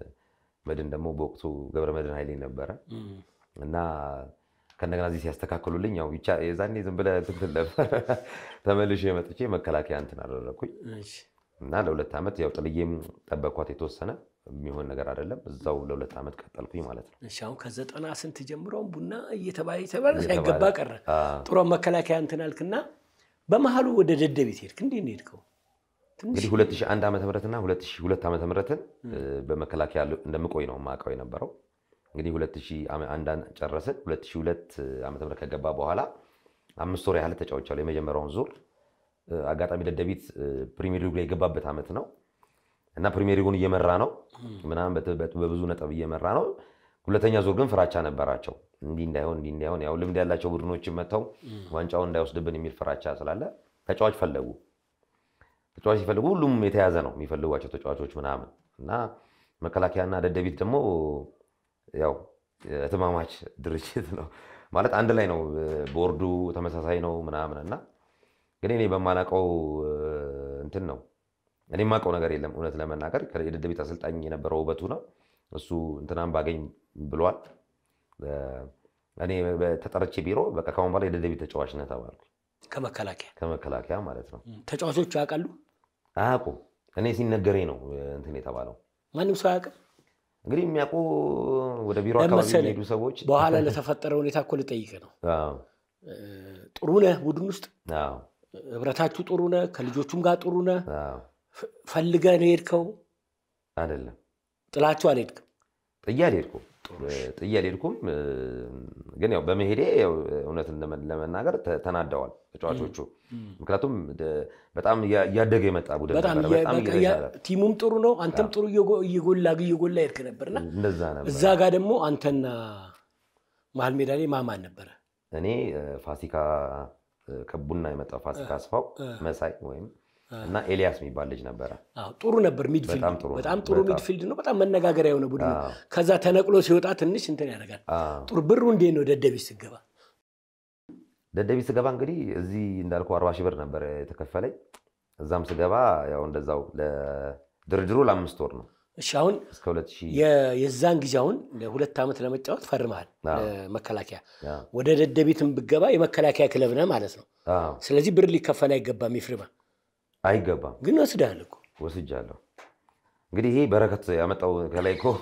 መድን ደግሞ በወቅቱ ገብረ መድን ኃይሌ ነበረ እም፣ እና ከእንደገና እዚህ ሲያስተካክሉልኝ ያው ብቻ የዛኔ ዝም ብለህ እንትን ትል ነበር። ተመልሼ መጥቼ መከላከያ እንትን አደረግኩኝ እሺ። እና ለሁለት ዓመት ያው ጥልዬም ጠበኳት። የተወሰነ የሚሆን ነገር አይደለም። እዛው ለሁለት ዓመት ቀጠልኩኝ ማለት ነው። እሺ አሁን ከዘጠና ስንት ጀምሮም ቡና እየተባለ እየተባለ እየተባለ፣ ሳይገባ ቀረ። አዎ። ጥሩ መከላከያ እንትን አልክና በመሀሉ ወደ ደደቢት ሄድክ። እንዴት ነው የሄድከው? ትንሽ እንግዲህ 2001 ዓመተ ምህረትና 2002 ዓመተ ምህረትን በመከላከያ እንደምቆይ ነው የማውቀው የነበረው። እንግዲህ 2001 ጨረስን። 2002 ዓመተ ምህረት ከገባ በኋላ አምስት ወር ያህል ተጫውቻለሁ። የመጀመሪያውን ዙር እ፣ አጋጣሚ ደደቢት እ፣ ፕሪሚየር ሊግ ላይ የገባበት ዓመት ነው እና ፕሪሚየር ሊጉን እየመራ ነው ምናምን በት- በት- በብዙ ነጥብ እየመራ ነው። ሁለተኛ ዙር ግን ፍራቻ ነበራቸው። እንዲህ እንዳይሆን እንዲህ እንዳይሆን ያው ልምድ ያላቸው ቡድኖችን መጥተው ዋንጫውን እንዳይወስድብን የሚል ፍራቻ ስላለ ተጫዋች ፈለጉ። ተጫዋች ሲፈልጉ ሁሉም የተያዘ ነው የሚፈልጓቸው ተጫዋቾች ምናምን እና መከላከያና ደደቢት ደግሞ ያው እህትማማች ድርጅት ነው ማለት አንድ ላይ ነው ቦርዱ ተመሳሳይ ነው ምናምን እና ግን እኔ በማላውቀው እንትን ነው እኔ የማውቀው ነገር የለም እውነት ለመናገር የደደቢት አሰልጣኝ የነበረው ውበቱ ነው እሱ እንትናም ባገኝ ብሏል እኔ ተጠርቼ ቢሮ በቃ ከአሁን በኋላ የደደቢት ተጫዋች ነህ ተባልኩ ከመከላከያ ከመከላከያ ማለት ነው ተጫዋቾቹ ያውቃሉ አያውቁም እኔ ሲነገረኝ ነው እንትን የተባለው ማንም ሰው አያውቅም እንግዲህ የሚያውቁ ወደ ቢሮ አካባቢ የሚሄዱ ሰዎች በኋላ ለተፈጠረ ሁኔታ እኮ ልጠይቅህ ነው አዎ፣ ጥሩ ነህ ቡድን ውስጥ አዎ፣ ህብረታችሁ ጥሩ ነህ ከልጆቹም ጋር ጥሩ ነህ አዎ። ፍ- ፈልገህ ነው የሄድከው አይደለም ጥላችሁ አልሄድክም ጥዬ አልሄድኩም ጥዬ አልሄድኩም እ፣ ግን ያው በመሄዴ ያው እውነትን ለመ- ለመናገር ተ- ተናደዋል ተጫዋቾቹ ምክንያቱም ደ- በጣም እያ- እያደገ የመጣ ቡድን በጣም ነበረ እየ- በጣም በቃ እየተሻለ ያ- ቲሙም ጥሩ ነው አንተም ጥሩ እየጎ- እየጎላ እየጎላ ሄድክ ነበርና እንደዛ ነበር እዛ ጋር ደግሞ አንተና መሀል ሜዳ ላይ ማማን ነበረ እኔ እ፣ ፋሲካ እ፣ ከቡና የመጣው ፋሲካ አስፋው መሳይ ወይም እና ኤልያስ የሚባል ልጅ ነበረ አዎ፣ ጥሩ ነበር ሚድፊልድ በጣም ጥሩ በጣም ነው። ጥሩ በጣም። ሚድፊልድ ነው በጣም መነጋገሪያ የሆነ ቡድን ነው አዎ። ከዛ ተነቅሎ ሲወጣ ትንሽ እንትን ያደርጋል አዎ። ጥሩ ብሩ እንዴት ነው ደደቢት ስገባ ደደቢት ስገባ እንግዲህ እዚህ እንዳልኩ አርባ ሺህ ብር ነበር የተከፈለኝ እዛም ስገባ ያው እንደዛው ለድርድሩ ለአምስት ወር ነው እሺ አሁን እስከ ሁለት ሺህ የ- የዛን ጊዜ አሁን ለሁለት ዓመት ለመጫወት ፈርመሃል አዎ። ለመከላከያ አዎ። ወደ ደደቢትም ብገባ የመከላከያ ክለብ ነህ ማለት ነው አዎ። ስለዚህ ብር ሊከፈል አይገባም ይፍርማ አይገባም ግን ወስደሃል እኮ ወስጃለሁ እንግዲህ ይሄ በረከት ያመጣው ከላይ እኮ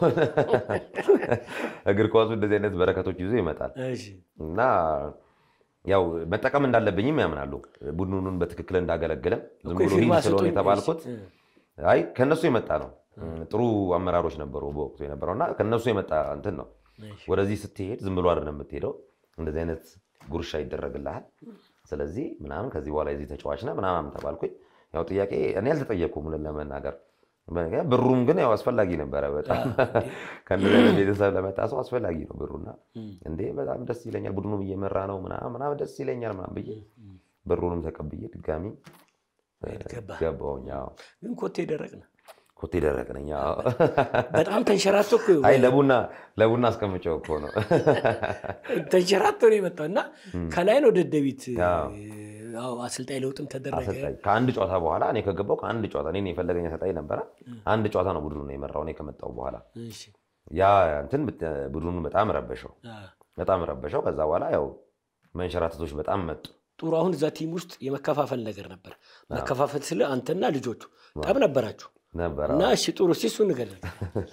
እግር ኳሱ እንደዚህ አይነት በረከቶች ይዞ ይመጣል እሺ እና ያው መጠቀም እንዳለብኝም ያምናሉ ቡድኑን በትክክል እንዳገለግለም ዝም እኮ ብሎ የፊርማ ሂድ ስለሆነ ስጡኝ። የተባልኩት እሺ። አይ ከነሱ የመጣ ነው ጥሩ አመራሮች ነበሩ በወቅቱ የነበረው እና ከነሱ የመጣ እንትን ነው እሺ። ወደዚህ ስትሄድ ዝም ብሎ አይደለም የምትሄደው እንደዚህ አይነት ጉርሻ ይደረግልሃል ስለዚህ ምናምን ከዚህ በኋላ የዚህ ተጫዋች ነህ ምናምን ተባልኩኝ ያው ጥያቄ እኔ አልተጠየቅኩም እውነት ለመናገር ብሩም ግን ያው አስፈላጊ ነበረ በጣም ከእንደዚህ አይነት ቤተሰብ ለመጣ ሰው አስፈላጊ ነው ብሩና እንዴ በጣም ደስ ይለኛል ቡድኑም እየመራ ነው ምናምን ምናምን ደስ ይለኛል ምናምን ብዬ ብሩንም ተቀብዬ ድጋሚ ገባህ። ገባሁኝ አዎ። ግን ኮቴ ደረቅ ነው ኮቴ ደረቅ ነኝ አዎ። በጣም ተንሸራቶ እኮ አይ ለቡና ለቡና አስቀምጨው እኮ ነው ተንሸራቶ ነው የመጣው እና ከላይ ነው ደደቢት አዎ። አዎ፣ አሰልጣኝ ለውጥም ተደረገ አሰልጣኝ ከአንድ ጨዋታ በኋላ እኔ ከገባው ከአንድ ጨዋታ እኔን የፈለገኝ አሰልጣኝ ነበረ አንድ ጨዋታ ነው ቡድኑ ነው የመራው እኔ ከመጣው በኋላ እሺ። ያ እንትን ቡድኑን በጣም ረበሸው አዎ። በጣም ረበሸው ከዛ በኋላ ያው መንሸራተቶች በጣም መጡ ጥሩ አሁን እዛ ቲም ውስጥ የመከፋፈል ነገር ነበር መከፋፈል ስለ አንተና ልጆቹ ጠብ ነበራችሁ ነበረ እና እሺ ጥሩ እስኪ እሱ ንገረን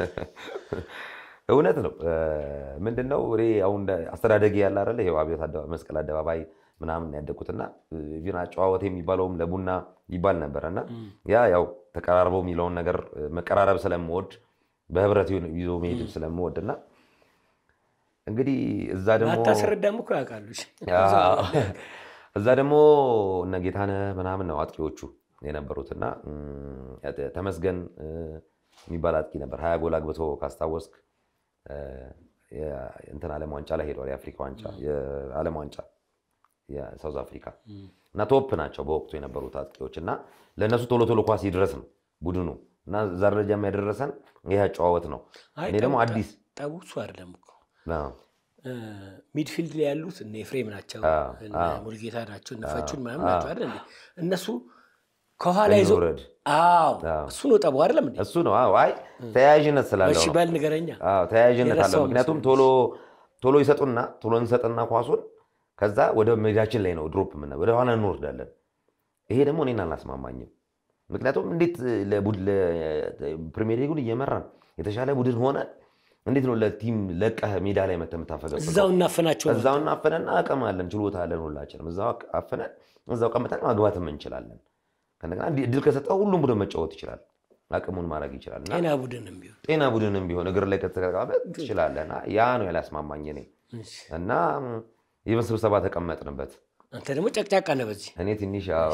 እውነት ነው ምንድነው እኔ አሁን እንደ አስተዳደጌ ያለ አይደለ ይኸው አብዮት አደባ- መስቀል አደባባይ ምናምን ያደግኩትና ቪና ጨዋወት የሚባለውም ለቡና ይባል ነበረ እና ያ ያው ተቀራርበው የሚለውን ነገር መቀራረብ ስለምወድ በህብረት ይዞ መሄድ ስለምወድ እና እንግዲህ እዛ ደግሞ አታስረዳም እኮ ያውቃሉ እሺ። እዛ ደግሞ እነ ጌታነህ ምናምን ነው አጥቂዎቹ የነበሩት እና እም፣ ተመስገን እ፣ የሚባል አጥቂ ነበር ሀያ ጎል አግብቶ ካስታወስክ እ፣ የ- እንትን ዓለም ዋንጫ ላይ ሄደዋል የአፍሪካ ዋንጫ የዓለም ዋንጫ የሳውዝ አፍሪካ እና ቶፕ ናቸው በወቅቱ የነበሩት አጥቂዎች እና ለእነሱ ቶሎ ቶሎ ኳስ ይድረስ ነው ቡድኑ እና እዛ ደረጃ የሚያደረሰን ይህ አጨዋወት ነው አይ እኔ ደግሞ ጠቡ- አዲስ ጠቡ እሱ አይደለም እኮ አዎ፣ እ፣ ሚድፊልድ ላይ ያሉት እነ ኤፍሬም ናቸው አዎ፣ እነ አዎ። ሙልጌታ ናቸው እነ ፈቹን ምናምን ናቸው አይደል እንዴ? እነሱ ከኋላ ይዞ እንውረድ። አዎ አዎ። እሱ ነው ጠቡ አይደለም እንዴ? እሱ ነው አዎ። አይ ተያያዥነት ስላለው እሺ ነው በል ንገረኛ አዎ ተያያዥነት አለው። የረሳው ምክንያቱም ቶሎ ቶሎ ይሰጡና ቶሎ እንሰጥና ኳሱን ከዛ ወደ ሜዳችን ላይ ነው ድሮፕ ምና ወደ ኋላ እንወርዳለን። ይሄ ደግሞ እኔን አላስማማኝም። ምክንያቱም እንዴት ፕሪሚየር ሊጉን እየመራን የተሻለ ቡድን ሆነ እንዴት ነው ለቲም ለቀህ ሜዳ ላይ መተህ የምታፈገፍገው? እዛው እናፈናቸው እዛው አፈነና አቅም አለን ችሎታ አለን ሁላችንም እዛው አፍነን እዛው ቀምጠን ማግባትም እንችላለን። ከእንደገና እንዲህ እድል ከሰጠው ሁሉም ቡድን መጫወት ይችላል፣ አቅሙን ማድረግ ይችላል እና ጤና ቡድንም ቢሆን ጤና ቡድንም ቢሆን እግር ላይ ከተቀመጠ ትችላለህ። እና ያ ነው ያላስማማኝ እኔ እሺ። እና ይህን ስብሰባ ተቀመጥንበት አንተ ደግሞ ጨቅጫቃ ነህ በዚህ እኔ ትንሽ ያው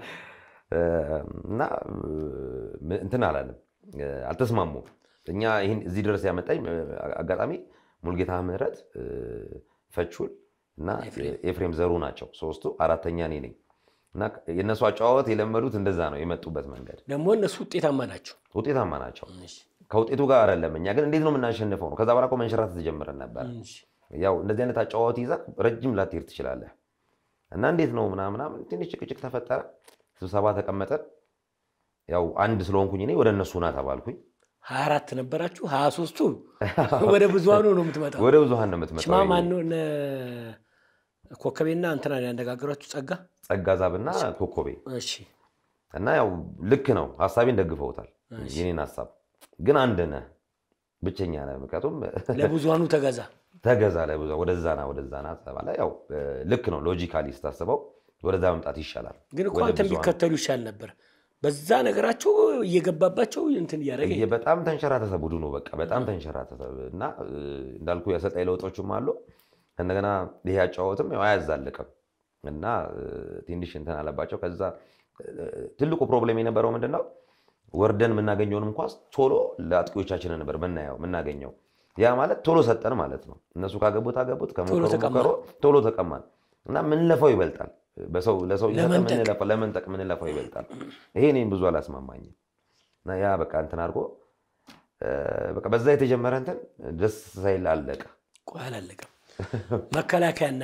እና እንትን አላለም አልተስማሙም። እኛ ይህን እዚህ ድረስ ያመጣኝ አጋጣሚ ሙልጌታ ምህረት ፈቹል እና ኤፍሬም ዘሩ ናቸው ሶስቱ። አራተኛ እኔ ነኝ እና የእነሱ አጨዋወት የለመዱት እንደዛ ነው የመጡበት መንገድ ደግሞ እነሱ ውጤታማ ናቸው። ውጤታማ ናቸው። እሺ። ከውጤቱ ጋር አይደለም። እኛ ግን እንዴት ነው የምናሸንፈው ነው። ከዛ በኋላ እኮ መንሸራተት ጀምረን ነበር። እሺ። ያው እንደዚህ አይነት አጫዋወት ይዘህ ረጅም ላትሄድ ትችላለህ። እና እንዴት ነው ምናምን ምናምን ትንሽ ጭቅጭቅ ተፈጠረ። ስብሰባ ተቀመጠን። ያው አንድ ስለሆንኩኝ እኔ ወደ እነሱ ና ተባልኩኝ። ሀያ አራት ነበራችሁ። ሀያ ሶስቱ ወደ ብዙሃኑ ነው የምትመጣው። ወደ ብዙሃን ነው የምትመጣው። ሽማ ማነው? እነ ኮከቤና እንትና ያነጋገሯችሁ ጸጋ ጸጋ ዛብና ኮኮቤ እሺ እና ያው ልክ ነው ሀሳቤን ደግፈውታል። የኔን ሀሳብ ግን አንድ ነህ ብቸኛ ነህ። ምክንያቱም ለብዙሃኑ ተገዛ ተገዛ ላይ ወደዛ ና ወደዛ ና ተባለ። ያው ልክ ነው ሎጂካሊ ስታስበው ወደዛ መምጣት ይሻላል። ግን እኮ ወደ አንተን ብዙሃን። ቢከተሉ ይሻል ነበር። በዛ ነገራቸው እየገባባቸው እንትን እያደረገ እየ- በጣም ተንሸራተተ ቡድኑ በቃ በጣም ተንሸራተተ እና እ, እንዳልኩ የአሰልጣኝ ለውጦችም አሉ። እንደገና ይሄ አጫወትም ያው አያዛልቅም እና እ, ትንሽ እንትን አለባቸው። ከዛ እ, ትልቁ ፕሮብሌም የነበረው ምንድን ነው ወርደን የምናገኘውንም ኳስ ቶሎ ለአጥቂዎቻችን ነበር ምናየው የምናገኘው። ያ ማለት ቶሎ ሰጠን ማለት ነው። እነሱ ካገቡት አገቡት ከሞከሩ ተቀማን። ሞከሩ ቶሎ ተቀማን እና ምንለፋው ይበልጣል። በሰው ለሰው እየሰጠን ለመንጠቅ። ምንለፋው ለመንጠቅ ምንለፋው ይበልጣል። ይሄ እኔም ብዙ አላስማማኝም። እና ያ በቃ እንትን አድርጎ እ፣ በቃ በዛ የተጀመረ እንትን ደስ ሳይል አለቀ። ቆይ አላለቀም። መከላከያና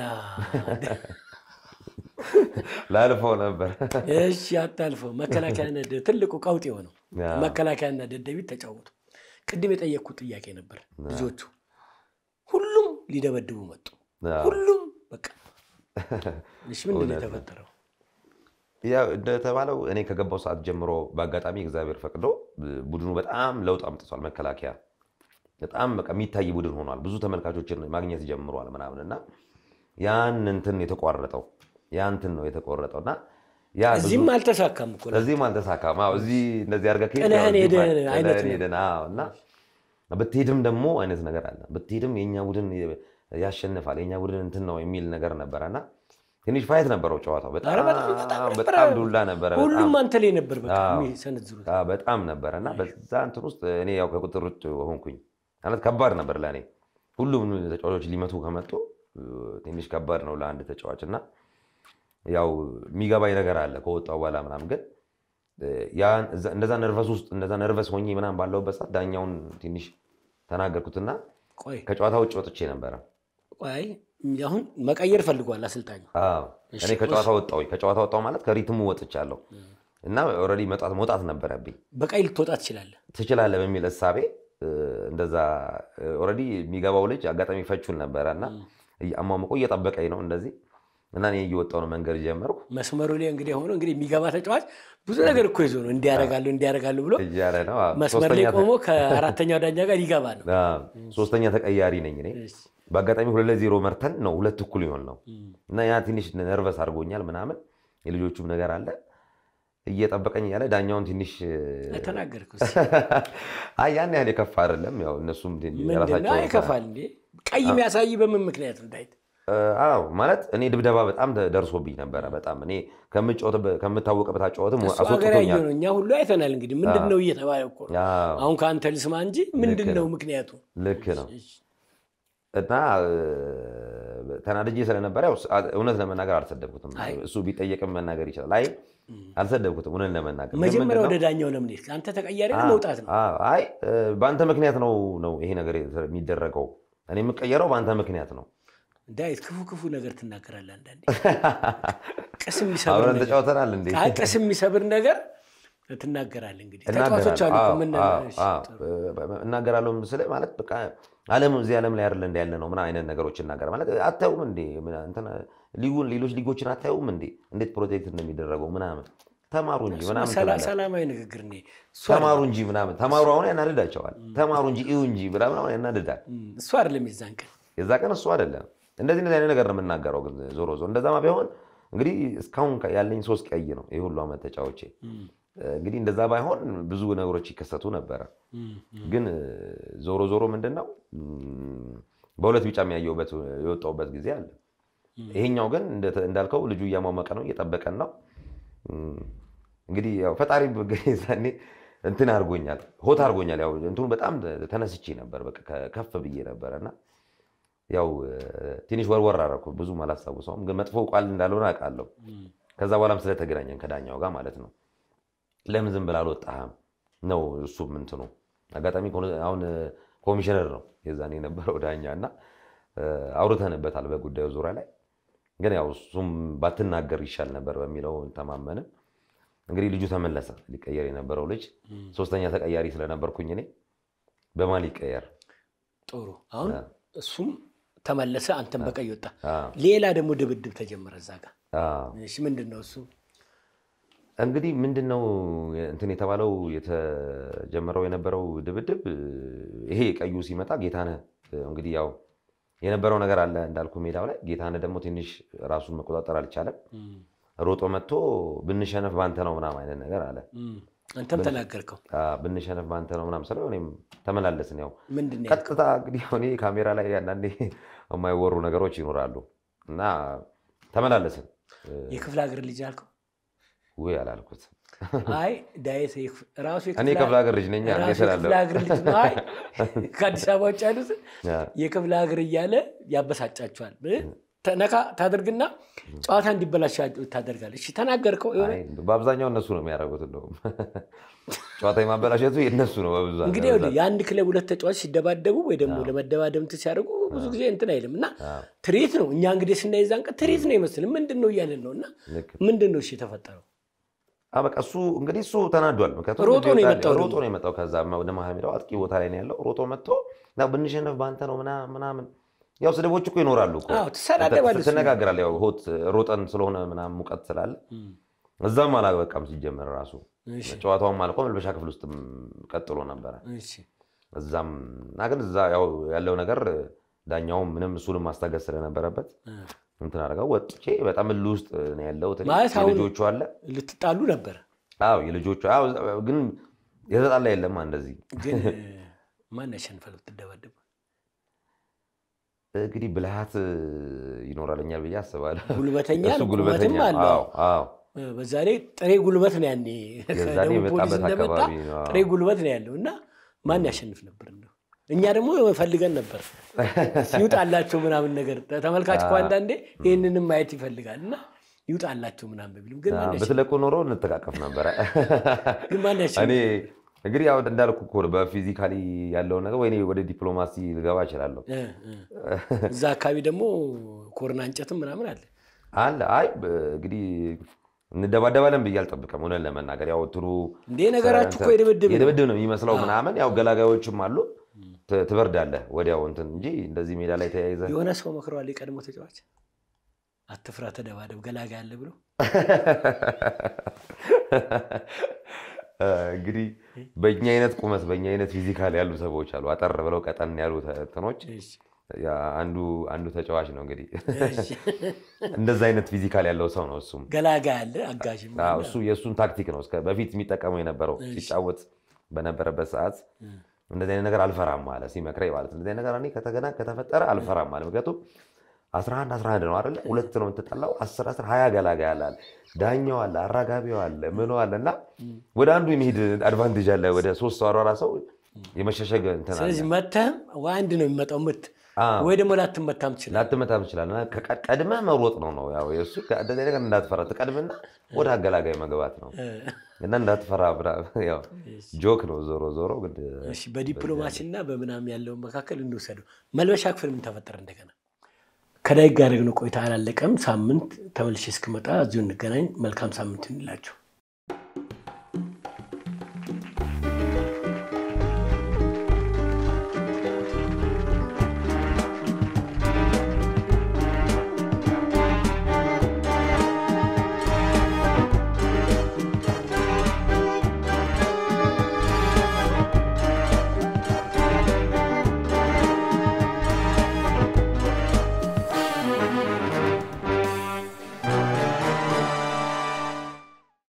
ላልፈው ነበር። እሺ አታልፈው። መከላከያና ደ- ትልቁ ቀውጥ የሆነው ያ። መከላከያና ደደቢት ተጫወቱ። ቅድም የጠየቅኩት ጥያቄ ነበር። ልጆቹ ሁሉም ሊደበድቡ መጡ። ያ። ሁሉም በቃ እሺ፣ ምንድን ነው የተፈጠረው? ያው እንደተባለው እኔ ከገባው ሰዓት ጀምሮ በአጋጣሚ እግዚአብሔር ፈቅዶ ቡድኑ በጣም ለውጥ አምጥቷል። መከላከያ በጣም በቃ የሚታይ ቡድን ሆኗል። ብዙ ተመልካቾችን ማግኘት ጀምሯል ምናምን እና ያን እንትን የተቋረጠው ያ እንትን ነው የተቆረጠው እና ያ ብዙ- እዚህም አልተሳካም እኮ ነው። እዚህም አልተሳካም። አዎ እዚህ እንደዚህ አድርገህ ከሄድክ ጥለህን ያው ሄደህ ጥለህን አይነት ነው። ሄደን፣ አዎ እና ብትሄድም ደግሞ አይነት ነገር አለ። ብትሄድም የእኛ ቡድን ያሸንፋል የእኛ ቡድን እንትን ነው የሚል ነገር ነበረ እና ትንሽ ፋይት ነበረው ጨዋታው። ኧረ በጣም በጣም በጣም ነበረ። በጣም ዱላ ነበረ። በጣም ሁሉም አንተ ላይ ነበር በቃ አዎ። የሚሰነዝሩት። አዎ፣ በጣም ነበረ እና በዛ እንትን ውስጥ እኔ ያው ከቁጥር ውጭ ሆንኩኝ ማለት ከባድ ነበር ለእኔ። ሁሉም ተጫዋቾች ሊመቱ ከመጡ እ፣ ትንሽ ከባድ ነው ለአንድ ተጫዋች እና ያው የሚገባኝ ነገር አለ ከወጣው በኋላ ምናምን ግን እ፣ ያን- እዛ- እንደዛ ነርቨስ ውስጥ እንደዛ ነርቨስ ሆኜ ምናምን ባለሁበት ሰዓት ዳኛውን ትንሽ ተናገርኩትና ቆይ ከጨዋታ ውጭ ወጥቼ ነበረ። ቆይ አሁን መቀየር ፈልጓል አሰልጣኙ። አዎ፣ እኔ ከጨዋታ ወጣሁ። ከጨዋታ ወጣሁ ማለት ከሪትሙ ወጥቻለሁ እና ኦልሬዲ መውጣት መውጣት ነበረብኝ። በቀይ ልትወጣ ትችላለህ። ትችላለህ በሚል እሳቤ እ፣ እንደዛ ኦልሬዲ የሚገባው ልጅ አጋጣሚ ፈቹን ነበረ እና አሟሙቆ እየጠበቀኝ ነው እንደዚህ እና እኔ እየወጣሁ ነው መንገድ ጀመርኩ መስመሩ ላይ እንግዲህ ሆኖ እንግዲህ የሚገባ ተጫዋች ብዙ ነገር እኮ ይዞ ነው እንዲያረጋሉ እንዲያረጋሉ ብሎ እያለ ነው። አዎ፣ መስመር ላይ ሶስተኛ ተ- ቆሞ ከአራተኛው ዳኛ ጋር ይገባ ነው። አዎ፣ ሶስተኛ ተቀያሪ ነኝ እኔ። እሺ። በአጋጣሚ ሁለት ለዜሮ መርተን ነው ሁለት እኩል ይሆን ነው እና ያ ትንሽ ነርቨስ አድርጎኛል ምናምን የልጆቹም ነገር አለ እየጠበቀኝ እያለ ዳኛውን ትንሽ ተናገርኩ። አይ ያን ያህል የከፋ አይደለም። ያው እነሱም ምንድነው የራሳቸውን ይከፋል እንዴ? ቀይ የሚያሳይ በምን ምክንያት ነው ዳዊት? አዎ ማለት እኔ ድብደባ በጣም ደርሶብኝ ነበረ። በጣም እኔ ከምጫወትበት- ከምታወቅበት አጫወትም እሱ ሀገር ያየው አስወጥቶኛል። ነው። እኛ ሁሉ አይተናል። እንግዲህ ምንድን ነው እየተባለ እኮ ነው። አዎ፣ አሁን ከአንተ ልስማ እንጂ ምንድን ነው ምክንያቱ? ልክ ነው። እና እ፣ ተናድጄ ስለነበረ ያው ስ- እውነት ለመናገር አልሰደብኩትም። እሱ ቢጠየቅም መናገር ይችላል። አይ አልሰደብኩትም፣ እውነት ለመናገር ግን መጀመሪያ ምንድን ነው? ወደ ዳኛው ለምን ሄድክ? አንተ ተቀያሪ ነው መውጣት ነው። አዎ፣ አይ እ፣ በአንተ ምክንያት ነው ነው ይሄ ነገር የሚደረገው። እኔ የምቀየረው በአንተ ምክንያት ነው። ዳዊት ክፉ ክፉ ነገር ትናገራለህ። አንዳንዴ ቅስም የሚሰብር አብረን ነገር ተጫውተናል እንዴ? አይ ቅስም የሚሰብር ነገር ትናገራለህ። እንግዲህ ተጫዋቾች አሉ እኮ ምን እናገራለሁ ስለ ማለት በቃ ዓለም እዚህ ዓለም ላይ አይደለ እንደ ያለ ነው ምን አይነት ነገሮች እናገር ማለት አታዩም እንዴ ምን እንትን ሊጉን ሌሎች ሊጎችን አታዩም እንዴ እንዴት ፕሮቴክት እንደሚደረገው ምናምን ተማሩ እንጂ ምናምን ሰላ- ትላለህ። ሰላማዊ ንግግር እኔ እሱ ተማሩ እንጂ ምናምን ተማሩ አሁን ያናድዳቸዋል። ተማሩ እንጂ እዩ እንጂ ምናምን አሁን ያናድዳል። አይደለም፣ እሱ አይደለም የዛን ቀን የዛ ቀን እሱ አይደለም እንደዚህ እንደዚህ አይነት ነገር ነው የምናገረው። ግን ዞሮ ዞሮ እንደዛማ ቢሆን እንግዲህ እስካሁን ያለኝ ሶስት ቀይ ነው ይህ ሁሉ ዓመት ተጫዎቼ እንግዲህ እንደዛ ባይሆን ብዙ ነገሮች ይከሰቱ ነበረ። ግን ዞሮ ዞሮ ምንድን ነው እም፣ በሁለት ቢጫ የሚያየውበት የወጣውበት ጊዜ አለ። ይሄኛው ግን እንደ- እንዳልከው ልጁ እያሟሟቀ ነው እየጠበቀን ነው። እም፣ እንግዲህ ያው ፈጣሪ ዛኔ እንትን አድርጎኛል፣ ሆት አድርጎኛል። ያው እንትኑ በጣም ተነስቼ ነበር፣ በቃ ከ- ከፍ ብዬ ነበረ እና ያው ትንሽ ወርወር አደረኩ። ብዙም አላስታውሰውም፣ ግን መጥፎ ቃል እንዳልሆነ አውቃለሁ። ከዛ በኋላም ስለተገናኘን ከዳኛው ጋር ማለት ነው ለምን ዝም ብለህ አልወጣህም ነው እሱም እንትኑ አጋጣሚ ኮን- አሁን ኮሚሽነር ነው የዛን የነበረው ዳኛ እና አውርተንበታል በጉዳዩ ዙሪያ ላይ ግን ያው እሱም ባትናገር ይሻል ነበር በሚለው ተማመንን። እንግዲህ ልጁ ተመለሰ። ሊቀየር የነበረው ልጅ ሶስተኛ ተቀያሪ ስለነበርኩኝ እኔ በማን ሊቀየር ጥሩ። አሁን እሱም ተመለሰ፣ አንተም በቀይ ወጣ። አዎ። ሌላ ደግሞ ድብድብ ተጀመረ እዛ ጋር። አዎ። እሺ ምንድን ነው እሱ? እንግዲህ ምንድን ነው እንትን የተባለው የተጀመረው የነበረው ድብድብ ይሄ ቀዩ ሲመጣ ጌታነህ እንግዲህ ያው የነበረው ነገር አለ እንዳልኩ ሜዳው ላይ ጌታነህ ደግሞ ትንሽ ራሱን መቆጣጠር አልቻለም። ሮጦ መጥቶ ብንሸነፍ ባንተ ነው ምናምን አይነት ነገር አለ። እም፣ አንተም ተናገርከው። አዎ፣ ብንሸነፍ ባንተ ነው ምናምን ስለው እኔም ተመላለስን። ያው ምንድን ነው ቀጥታ እንግዲህ እኔ ካሜራ ላይ አንዳንዴ የማይወሩ ነገሮች ይኖራሉ እና ተመላለስን። የክፍለ ሀገር ልጅ አልከው? ውይ አላልኩት። አይ ዳዊት የክፍ- ራሱ እኔ የክፍለ ሀገር ልጅ ነኝ ራሱ እንዴት እላለሁ? የክፍለ ሀገር ልጅ ነው። አይ ከአዲስ አበባ ውጭ ያሉትን ያ፣ የክፍለ ሀገር እያለ ያበሳጫቸዋል። ነካ ታደርግና ጨዋታ እንዲበላሽ ታደርጋለህ። እሺ ተናገርከው የሆነ አይ፣ በአብዛኛው እነሱ ነው የሚያደርጉት። እንደውም ጨዋታ የማበላሸቱ የእነሱ ነው በብዛት። እንግዲህ ይኸውልህ የአንድ ክለብ ሁለት ተጫዋች ሲደባደቡ ወይ ደግሞ ለመደባደብ እንትን ሲያደርጉ ብዙ ጊዜ እንትን አይልም እና ትርኢት ነው። እኛ እንግዲህ ስናይ ዛን ቀን ትርኢት ነው ይመስል ምንድን ነው እያለን ነው እና ልክ ምንድን ነው እሺ የተፈጠረው? አ በቃ እሱ እንግዲህ እሱ ተናዷል። ምክንያቱም ሮጦ ነው የመጣው ሮጦ ነው የመጣው። ከዛ ወደ መሀል ሜዳው አጥቂ ቦታ ላይ ነው ያለው። ሮጦ መጥቶ ያው ብንሸነፍ በአንተ ነው ምናምን ምናምን። ያው ስድቦች እኮ ይኖራሉ እኮ አዎ ትሰዳደባለህ። እሱ። ትነጋግራለህ። ያው ሆት ሮጠን ስለሆነ ምናምን ሙቀት ስላለ እዛም አላበቃም ሲጀመር ራሱ እሺ ጨዋታውም አልቆ መልበሻ ክፍል ውስጥም ቀጥሎ ነበረ። እሺ እዛም እና ግን እዛ ያው ያለው ነገር ዳኛውም ምንም እሱንም ማስታገስ ስለነበረበት እ። እንትን አደረገው። ወጥቼ በጣም እልህ ውስጥ ነው ያለሁት እኔ። ማለት አሁን- የልጆቹ አለ ልትጣሉ ነበር አዎ የልጆቹ አዎ፣ ግን የተጣላ የለማ እንደዚህ ግን ማን ያሸንፋል ብትደባደቡ? እንግዲህ ብልሃት ይኖራልኛል ብዬ አስባለሁ። ጉልበተኛ እሱ ነው፣ ጉልበተኛ ቁመትም አለው። አዎ፣ አዎ። በዛ ላይ ጥሬ ጉልበት ነው ያኔ የዛኔ ከደቡብ ፖሊስ የመጣበት እንደመጣ አካባቢ ነው። ጥሬ ጉልበት ነው ያለው እና ማን ያሸንፍ ነበር እንደው እኛ ደግሞ ፈልገን ነበር ይውጣላቸው ምናምን ነገር ተመልካች እኮ አንዳንዴ ይህንንም ማየት ይፈልጋል እና ይውጣላቸው ምናምን በሚልም ግን ማን ያሸንፍ ብትለቁ ኖሮ እንተቃቀፍ ነበረ። ግን ማን ያሸንፍ እኔ እንግዲህ ያው እንዳልኩ እኮ ነው፣ በፊዚካሊ ያለውን ነገር ወይ እኔ ወደ ዲፕሎማሲ ልገባ እችላለሁ እ፣ እ። እዛ አካባቢ ደግሞ ኮርና እንጨትም ምናምን አለ አለ። አይ በ- እንግዲህ እንደባደባለን ብዬ አልጠብቅም። እውነት ለመናገር ያው እንትኑ እንዴ ነገራችሁ እኮ የድብድብ ነው። የድብድብ ነው የሚመስለው ምናምን ያው ገላጋዮችም አሉ ት- ትበርዳለህ ወዲያው እንትን እንጂ እንደዚህ ሜዳ ላይ ተያይዘህ የሆነ ሰው መክረዋል የቀድሞ ተጫዋች አትፍራ ተደባደብ ገላጋ ያለ ብሎ እንግዲህ በእኛ አይነት ቁመት በእኛ አይነት ፊዚካል ያሉ ሰዎች አሉ፣ አጠር ብለው ቀጠን ያሉ እንትኖች። እሺ፣ ያ አንዱ አንዱ ተጫዋች ነው እንግዲህ እሺ። እንደዛ አይነት ፊዚካል ያለው ሰው ነው እሱም። ገላጋ ያለ አጋዥም አዎ፣ እሱ የእሱን ታክቲክ ነው እስከ በፊት የሚጠቀመው የነበረው ሲጫወት በነበረበት ሰዓት እንደዚህ አይነት ነገር አልፈራም አለ ሲመክረኝ ማለት ነው። እንደዚህ አይነት ነገር እኔ ከተገና ከተፈጠረ አልፈራም አለ። ምክንያቱም 11 11 ነው አይደለ? ሁለት ነው የምትጠላው 10 10 20 ገላጋ ያላል ዳኛው አለ አራጋቢው አለ ምኑ አለ እና ወደ አንዱ የሚሄድ አድቫንቴጅ አለ። ወደ ሶስት ሰው አሯራ ሰው የመሸሸግ እንትን አለ። ስለዚህ መተህም አንድ ነው የሚመጣው ምት አዎ። ወይ ደግሞ ላትመታም ትችላለህ። ላትመታም ትችላለህ። እና ከቀ- ቀድመህ መሮጥ ነው ነው ያው የእሱ እንደዚህ ነገር እንዳትፈራ ትቀድምና ወደ አገላጋይ መግባት ነው እና እንዳትፈራ ብራ- ያው ጆክ ነው ዞሮ ዞሮ ግን እሺ በዲፕሎማሲ እና በምናምን ያለውን መካከል እንውሰደው። መልበሻ ክፍል ምን ተፈጠረ? እንደገና ከዳዊት ጋር ያደረግነው ቆይታ አላለቀም። ሳምንት ተመልሼ እስክመጣ እዚሁ እንገናኝ። መልካም ሳምንት እንላቸው።